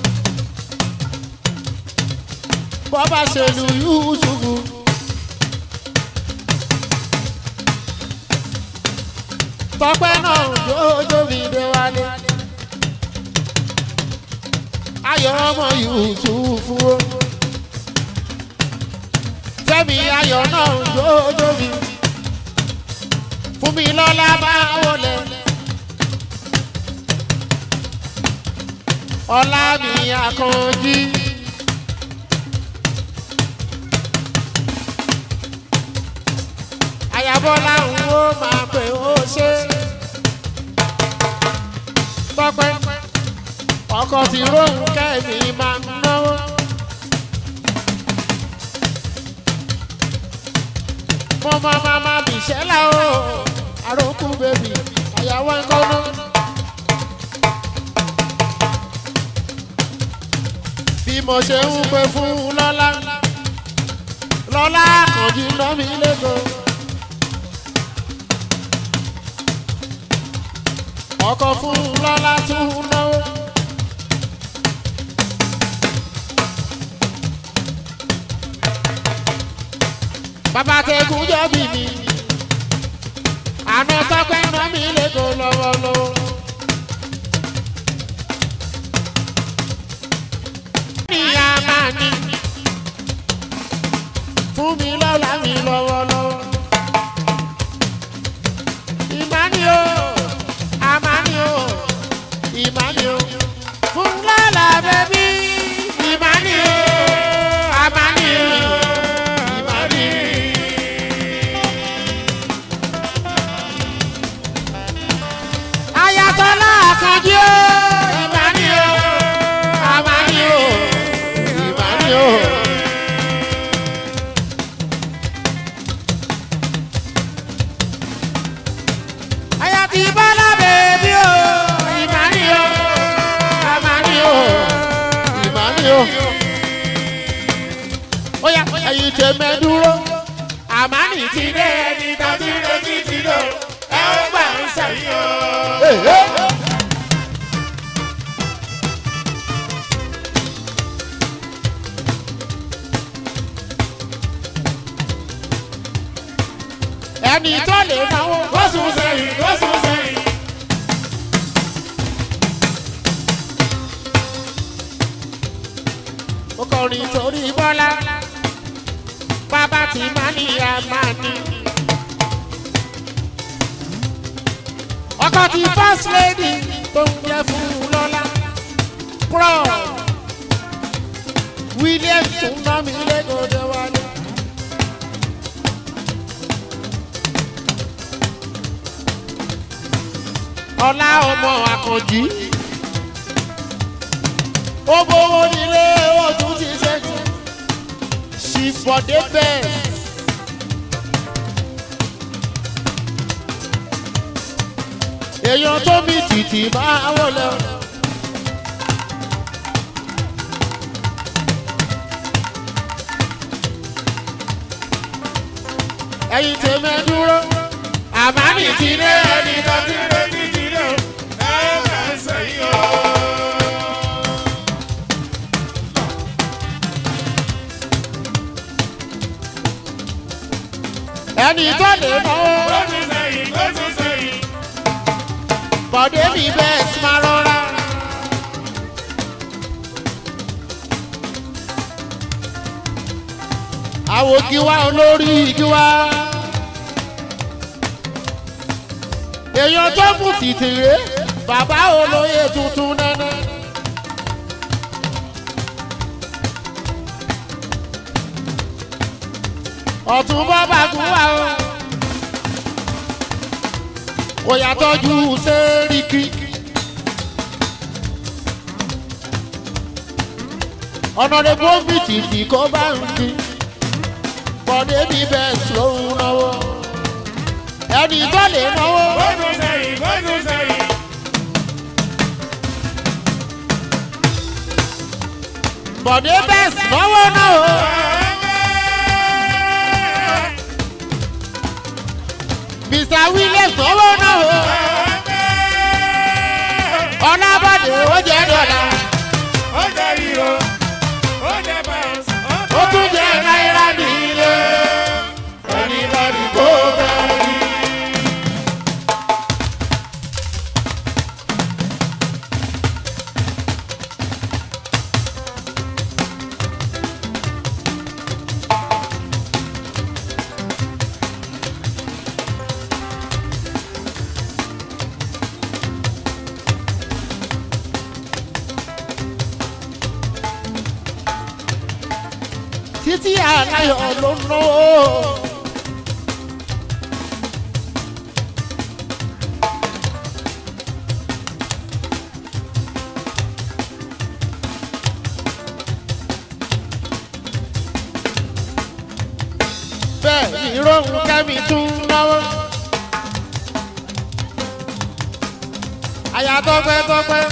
bọ́ba ṣèlú yusufu. tọpẹ́ náà jójó mi dé wálé. ayọ̀ ọmọ yusufu o. fẹ́mi ayọ̀ náà jójó mi. fún mi lọ́lá bá wọlé. ọlá mi àkànjí. àyàbọ̀lá ń wo máa pè ó ṣe. tọpẹ́ ọkọ̀ tí róhùn kẹ́mi máa ń náwó. mo máa máa máa bì ṣẹ́lá o àròkù bèbí àyàwó ẹ̀kọ́ náà. bí mo ṣe ń pè fún lọ́lá lọ́lá kànjú ná mi lẹ́kọ̀ọ́. ọkọ̀ fún lọ́lá tún náwó. bàbá tẹkùn jọ bí mi àná tọpẹ́ ná mi lẹ́kọ̀ọ́ lọ́wọ́lọ́wọ́. ìyá máa ní fún mi lọ́la mi lọ́wọ́lọ́wọ́. ìmání o àmání o ìmání o fún lọ́la bẹ́bí ìmání o àmání o ìmání. ayatollah akanji o ìmání o àmání o ìmání o. Ayati bala bèbí o, ìmání o, àmání o, ìmání o. Ó yá ẹyin tẹ mẹ́dúró, àmání ti dé ẹni tó ti retí ti lò, ẹ ó gbà ń sẹ́yìn o. Ẹni tó lè náwó, ó sùn sẹ́yìn, ó sùn sẹ́yìn. Mo kọrin torí Bọ́lá, bàbá tí má ní àmà ní. Ọkọ ti first lady tó ń jẹ fún lọ́lá. Pro William tún ná mi lẹ́gọ̀dẹ̀ wálé. Ọlá ọmọ àkànjí. Ó bówó nílé ó tún ti ṣẹ́gun. Ṣìfọ̀dé bẹ́ẹ̀. Èèyàn tó mi tìtì máa wọlé. Ẹyin tèmi ẹ dúró. Àmánì ti dé ẹni tó ti retí ti lò. ẹ ó gbà ń sẹ́yìn o. Ẹni tó lè náwó. ó tún sẹ́yìn ó tún sẹ́yìn. Bọ̀dé mi bẹ́ẹ̀ sì máa rọra. Àwo giwa olórí giwa. Èèyàn tó mú tìtìrẹ, bàbá olóyè tuntun nẹ́nẹ́. Ọ̀tún bọ́ bàgùn wà o. Kò yàtọ̀jú sẹ́ríkì. ọ̀nà rẹ̀ bóńbì tìtì kó bá ń di. Bọ̀dé mi bẹ́ẹ̀ lóhun náwó. Ẹni tó lè náwó. ó tún sẹ́yìn ó tún sẹ́yìn. Bọ̀dé bẹ́ẹ̀ náwó náwó. Mr Williams náwó náwó. Ọlábọ̀dé ó jẹ́ dọ̀là. ó jẹ́ hero ó jẹ́ bounce Ó tún jẹ́ náírà nílé. Ẹni lọ́dún kó bẹ́ẹ̀ rí. títí aláyọ̀ ló ń náwó. bẹ́ẹ̀ ìrọ̀rùn kẹ́mi tún náwó. àyà tọpẹ́ tọpẹ́.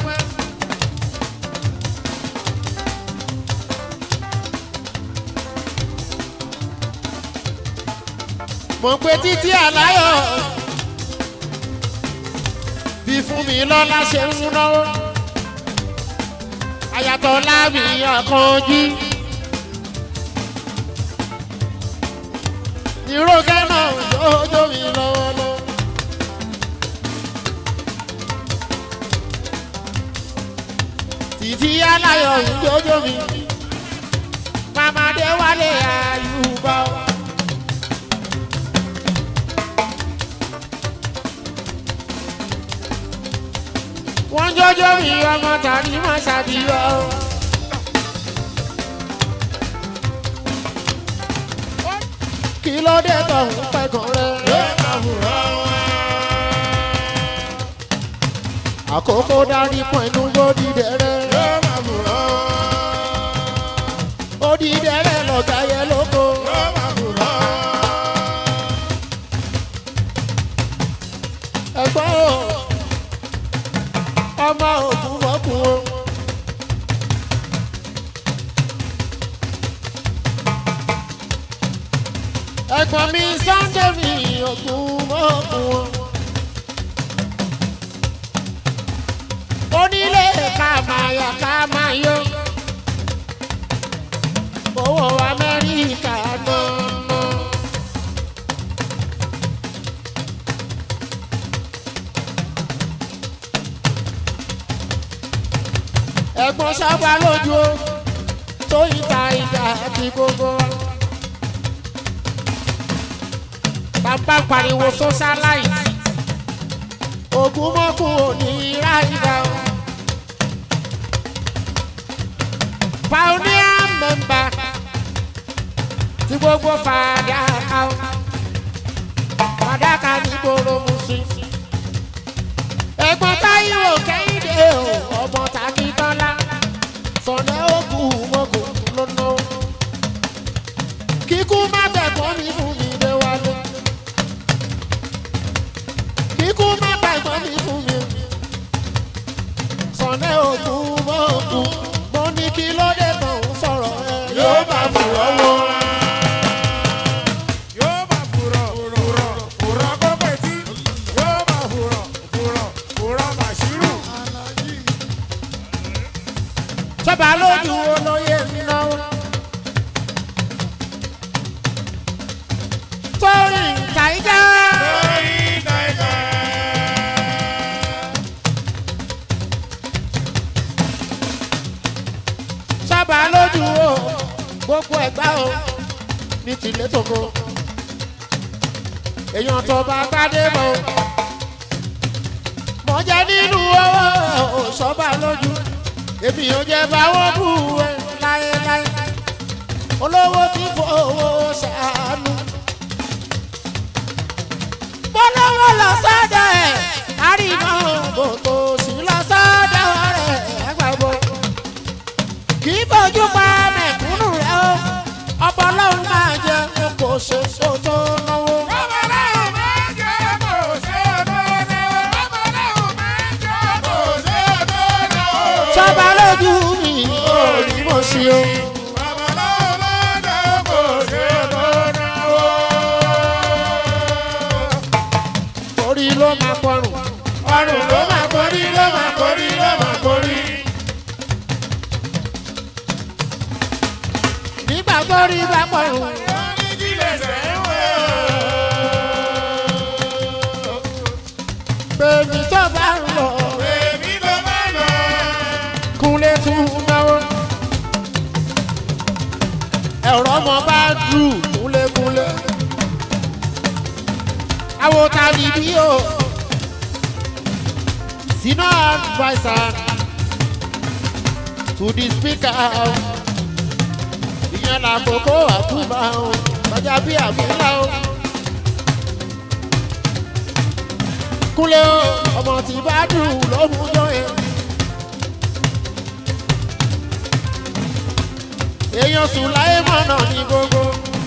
mo pe títí àláyọ̀ bí fún mi lọ́la ṣe ń náwó. àyàtọ̀ láàmì ọkàn jí. ìrókẹ́ náà jọjọ́ mi lọ́wọ́lọ́wọ́. títí aláyọ̀ ń jọjọ́ mi. Mamadé wálé àyùbá. Wọ́n jọjọ́ mi ọmọ tàbí má ṣàbíyọ. Kí ló dé tọ̀hún pẹ̀gàn rẹ̀? yóò máa fura wọn. Àkókò darí pọ̀ inú gbòdì dẹ̀rẹ̀. yóò máa fura wọn. Òdì dẹ̀rẹ̀ lọ̀gá yẹ lóko. yóò máa fura wọn. ẹ̀gbọ́n o ọmọ òkú wọ́kù o. ẹ̀gbọ́n mi sunday mi òkú wọ́kù o. onílé ká máa yà ká máa yọ. owó amẹ́ríkà náà. ẹ̀gbọ́n sábà lójú o tó ìta ìjà àti gbogbo wa. bàbá pariwo socialite ogun mọ́kù òní ráìdá o. pioneer member ti gbogbo fàdákà o. fàdákà ní gbòòrò mùsùlùmí ẹ̀gbọ́n táyọ̀ kẹ́hìndé o ọmọ tàbí tọ́lá sọ̀nà òkú mọ́kò lọ́nà. kíkú má bẹ̀gbọ́n mi fún mi lé wálé. kíkú má bẹ̀gbọ́n mi fún mi. sọ̀nà òkú mọ́kò mo ní kí ló dé tó ń sọ̀rọ̀ ẹ. yóò máa fura wọn. yóò máa fura fura fura kókè tí. yóò máa fura fura fura màṣírù. sọ́ba lójú olóyè mi náà. torí kàíjà. lórí tàìtà. sábà lójú o gbogbo ẹgbà o ní tìlé tòkó èèyàn tó bá gbádé bọ o mo jẹ nínú owó o sọba lójú èmi ò jẹ báwọn bú ẹ láéláé olówó tí fowó ṣàánú bọ́lọ́wọ́ lọ sọ́dọ̀ ẹ̀ àríwá bòtò sí lọ sọ́dọ̀ rẹ̀ ẹgbàgbọ́ kì í bójú pa mẹ̀kúnnù rẹ̀ o ọ̀pọ̀ ọlọ́run máa jẹ kó ṣe sóto náwó. Babaláwo máa ń jẹ́ kó ṣe òdòdó. Babaláwo máa ń jẹ́ kó ṣe òdòdó. sọ́ba lójú mi ò rí mo sí o. Babaláwo máa ń jẹ́ kó ṣe òdòdó. orí ló máa pọrùn Ọrùn ló máa korí, ló máa korí, ló máa korí. nígbà tó rí bá pọrùn Onídìílé ṣẹ̀ ń wò. bèbí tó bá ń lọ Bèbí ló máa lọ. kúnlé tún náwó. ẹ̀rọ ọmọ bá dù kúnlékúnlé. àwọn tàbí bí o senior adviser to the speaker ìyẹn ìyẹn làkókò àkúbà o ọjà bí àbílà o. kúlẹ̀ o ọmọ tí bá dùn lóhùn jọ yẹn. èèyàn sùn láyé mọ̀nà ní gbogbo.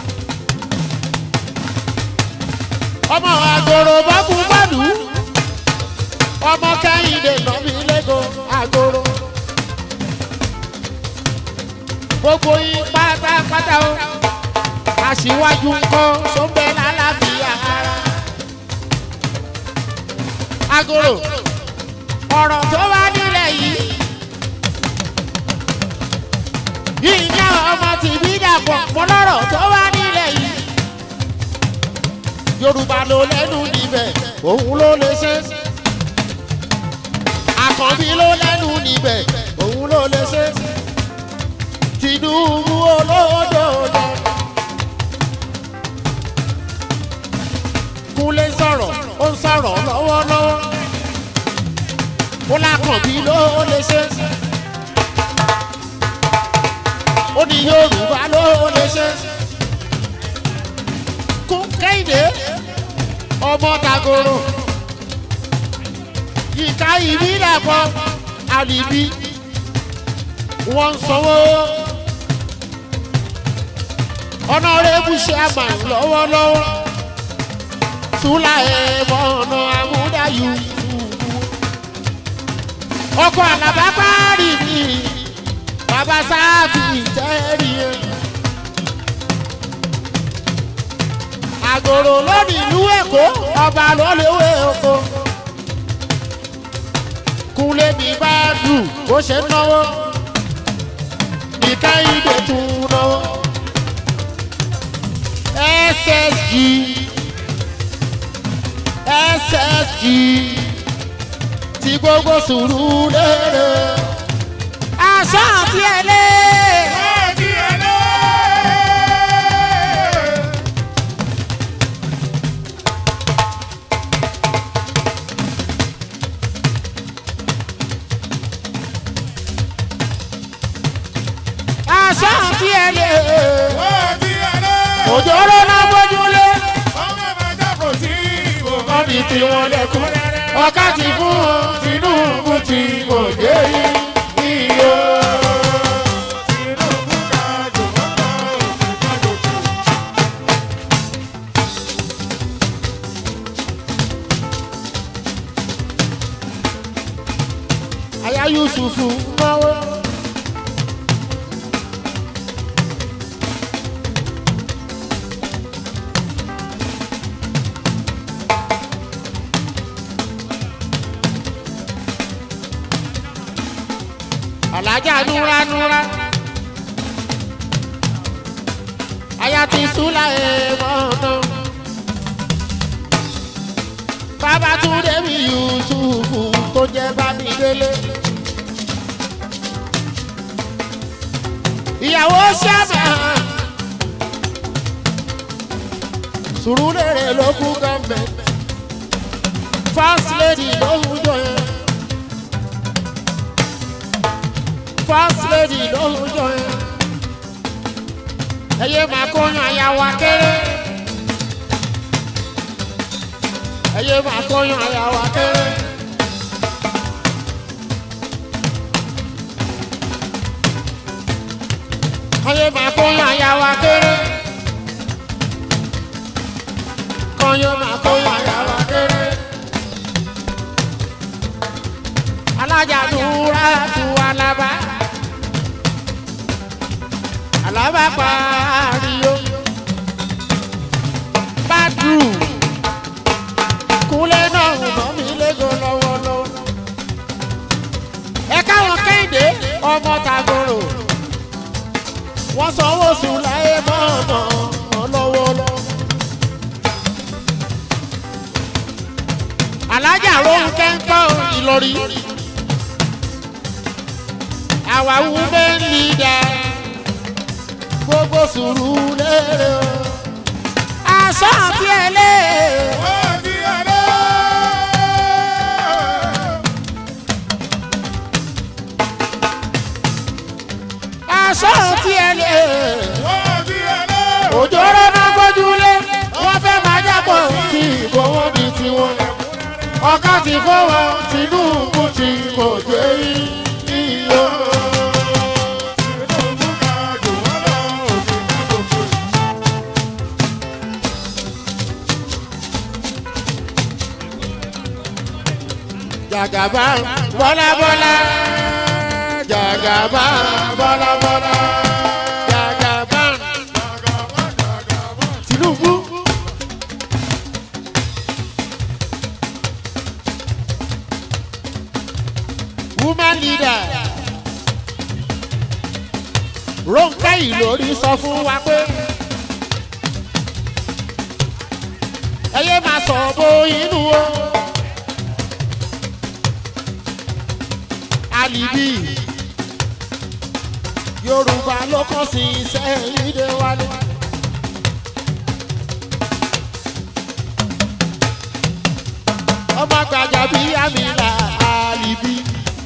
ọmọ àgòrò bá kú bàdù ọmọ kẹ́hìndé nọ́bí lẹ́gọ̀ àgòrò. gbogbo yín pátápátá o aṣíwájú ńkọ́ sọ́bẹ̀ lálàáfíà ara. agolo ọ̀rọ̀ tó wá nílẹ̀ yìí ìyá ọmọ tìbí dàpọ̀ mọ́lọ́rọ̀ tó wá nílẹ̀ yìí yorùbá ló lẹ́nu níbẹ̀ òun ló lè ṣe àkànbí ló lẹ́nu níbẹ̀ òun ló lè ṣe tinubu olódò lọ. kúnlé sọ̀rọ̀ ó ń sọ̀rọ̀ lọ́wọ́lọ́wọ́ ó lákànbí ló lè ṣe ó ní yorùbá ló lè ṣe kún kéde ọmọ dàgòrò ìka ìbílẹ̀ kan àlìbí wọ́n ń sanwó ọ̀nàrẹ́bù ṣẹ́àmà lọ́wọ́lọ́wọ́ tula ẹ̀mọ́ ọ̀nà àmúdáyù ọkọ̀ àlàbápárì mi bàbá sáfì tẹ́rì ẹ̀ àgòrò lónìí ìlú èkó ọba lólewé oko kúnlé mi bá dùn bó ṣe náwó ìkẹ́yìndé tún náwó ssg ssg ti gbogbo sùúrù lérè aṣọ àti ẹlẹ́. aṣọ àti ẹlẹ́. òjòrò náà bójúlé wọ́n ní tí wọ́n lẹ́kún. ọ̀ká ti fún wọn tinubu tí kò dé iye. aya yusufu náwó. alájà núra núra aya ti súnlá ẹ̀mọ́ náà bàbá tún débi yusufu tó jẹ́ bámidélé ìyàwó sábà sùúrùlérè ló kú gọ́ọ̀mẹ̀ntì first lady ló ń jọ yẹn. first lady ló ń jọ yẹn. ẹyẹ máa kóyan àyàwó akéré. ẹyẹ máa kóyan àyàwó akéré. ẹyẹ máa kóyan àyàwó akéré. kóyan máa kóyan àyàwó akéré. alájà dúró tu alaba alaba pariyo badu kúlẹ̀ náà nà mí lẹ́gọ̀ lọ́wọ́lọ́wọ́ ẹ káwọn kéde ọmọ tagoro wọ́n sanwó sùn láyé mọ́ọ̀nà lọ́wọ́lọ́wọ́. alájà rohun kẹ́ńkọ́ ìlọrí àwa women leader gbogbo sùúrù lérè o aṣọ àti ẹlẹ́ aṣọ àti ẹlẹ́ òjòrò náà gbójúlé wọ́n fẹ́ máa jábọ̀ tí ìgbowó di tiwọn. ọ̀ká ti fọwọ́ tinubu ti kò gbé iyọ̀. jàgàbá bọ́lábọ́lá jàgàbá bọ́lábọ́lá jàgàbá tinubu. woman leader ronke ìlórí sọ fún wa pé ẹ yé máa sọ bó inú o. alibi yorùbá ló kàn sí iṣẹ́ ìdè wálé. ọmọ gbàjà bí amina alibi.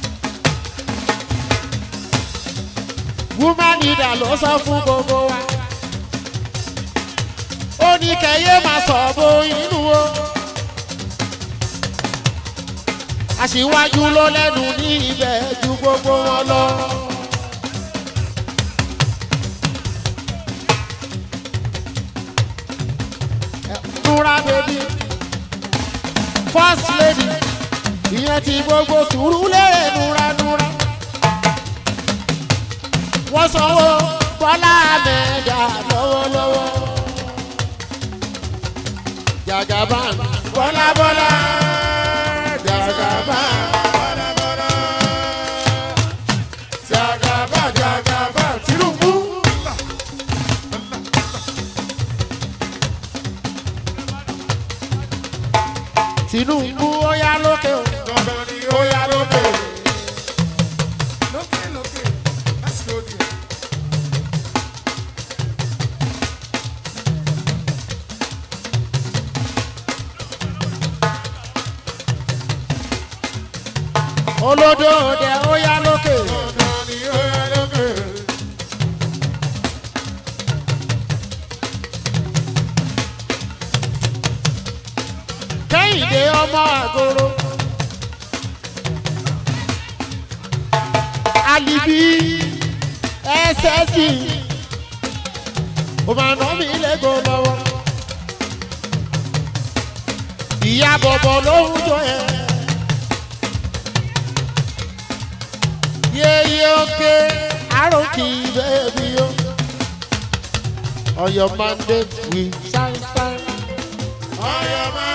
woman leader ló sọ fún gbogbo wa. ó ní kẹyẹ máa sọ bó inú o. aṣíwájú ló lẹ́nu ní ibẹ̀ ju gbogbo wọn lọ. Nura baby first lady ìyẹn ti gbogbo sùúrù lérè núranúra. Wọ́n sanwó Bọ́lá Mẹ́ga lọ́wọ́lọ́wọ́. Jagaban Bọ́lá Bọ́lá jagaba jagaba jagaba tinubu. tinubu ó yá lókè o ó yá lókè o. olódò òde ó yá lókè. kẹ́hìndé ọmọ àgoro. alibi ssg ó máa ná mi lẹ́gọ̀ọ́ lọ́wọ́. ìyá bọ̀bọ̀ ló ń jọ ẹ̀. yeye oke aroki baby yo. On your mandate we stand stand. On your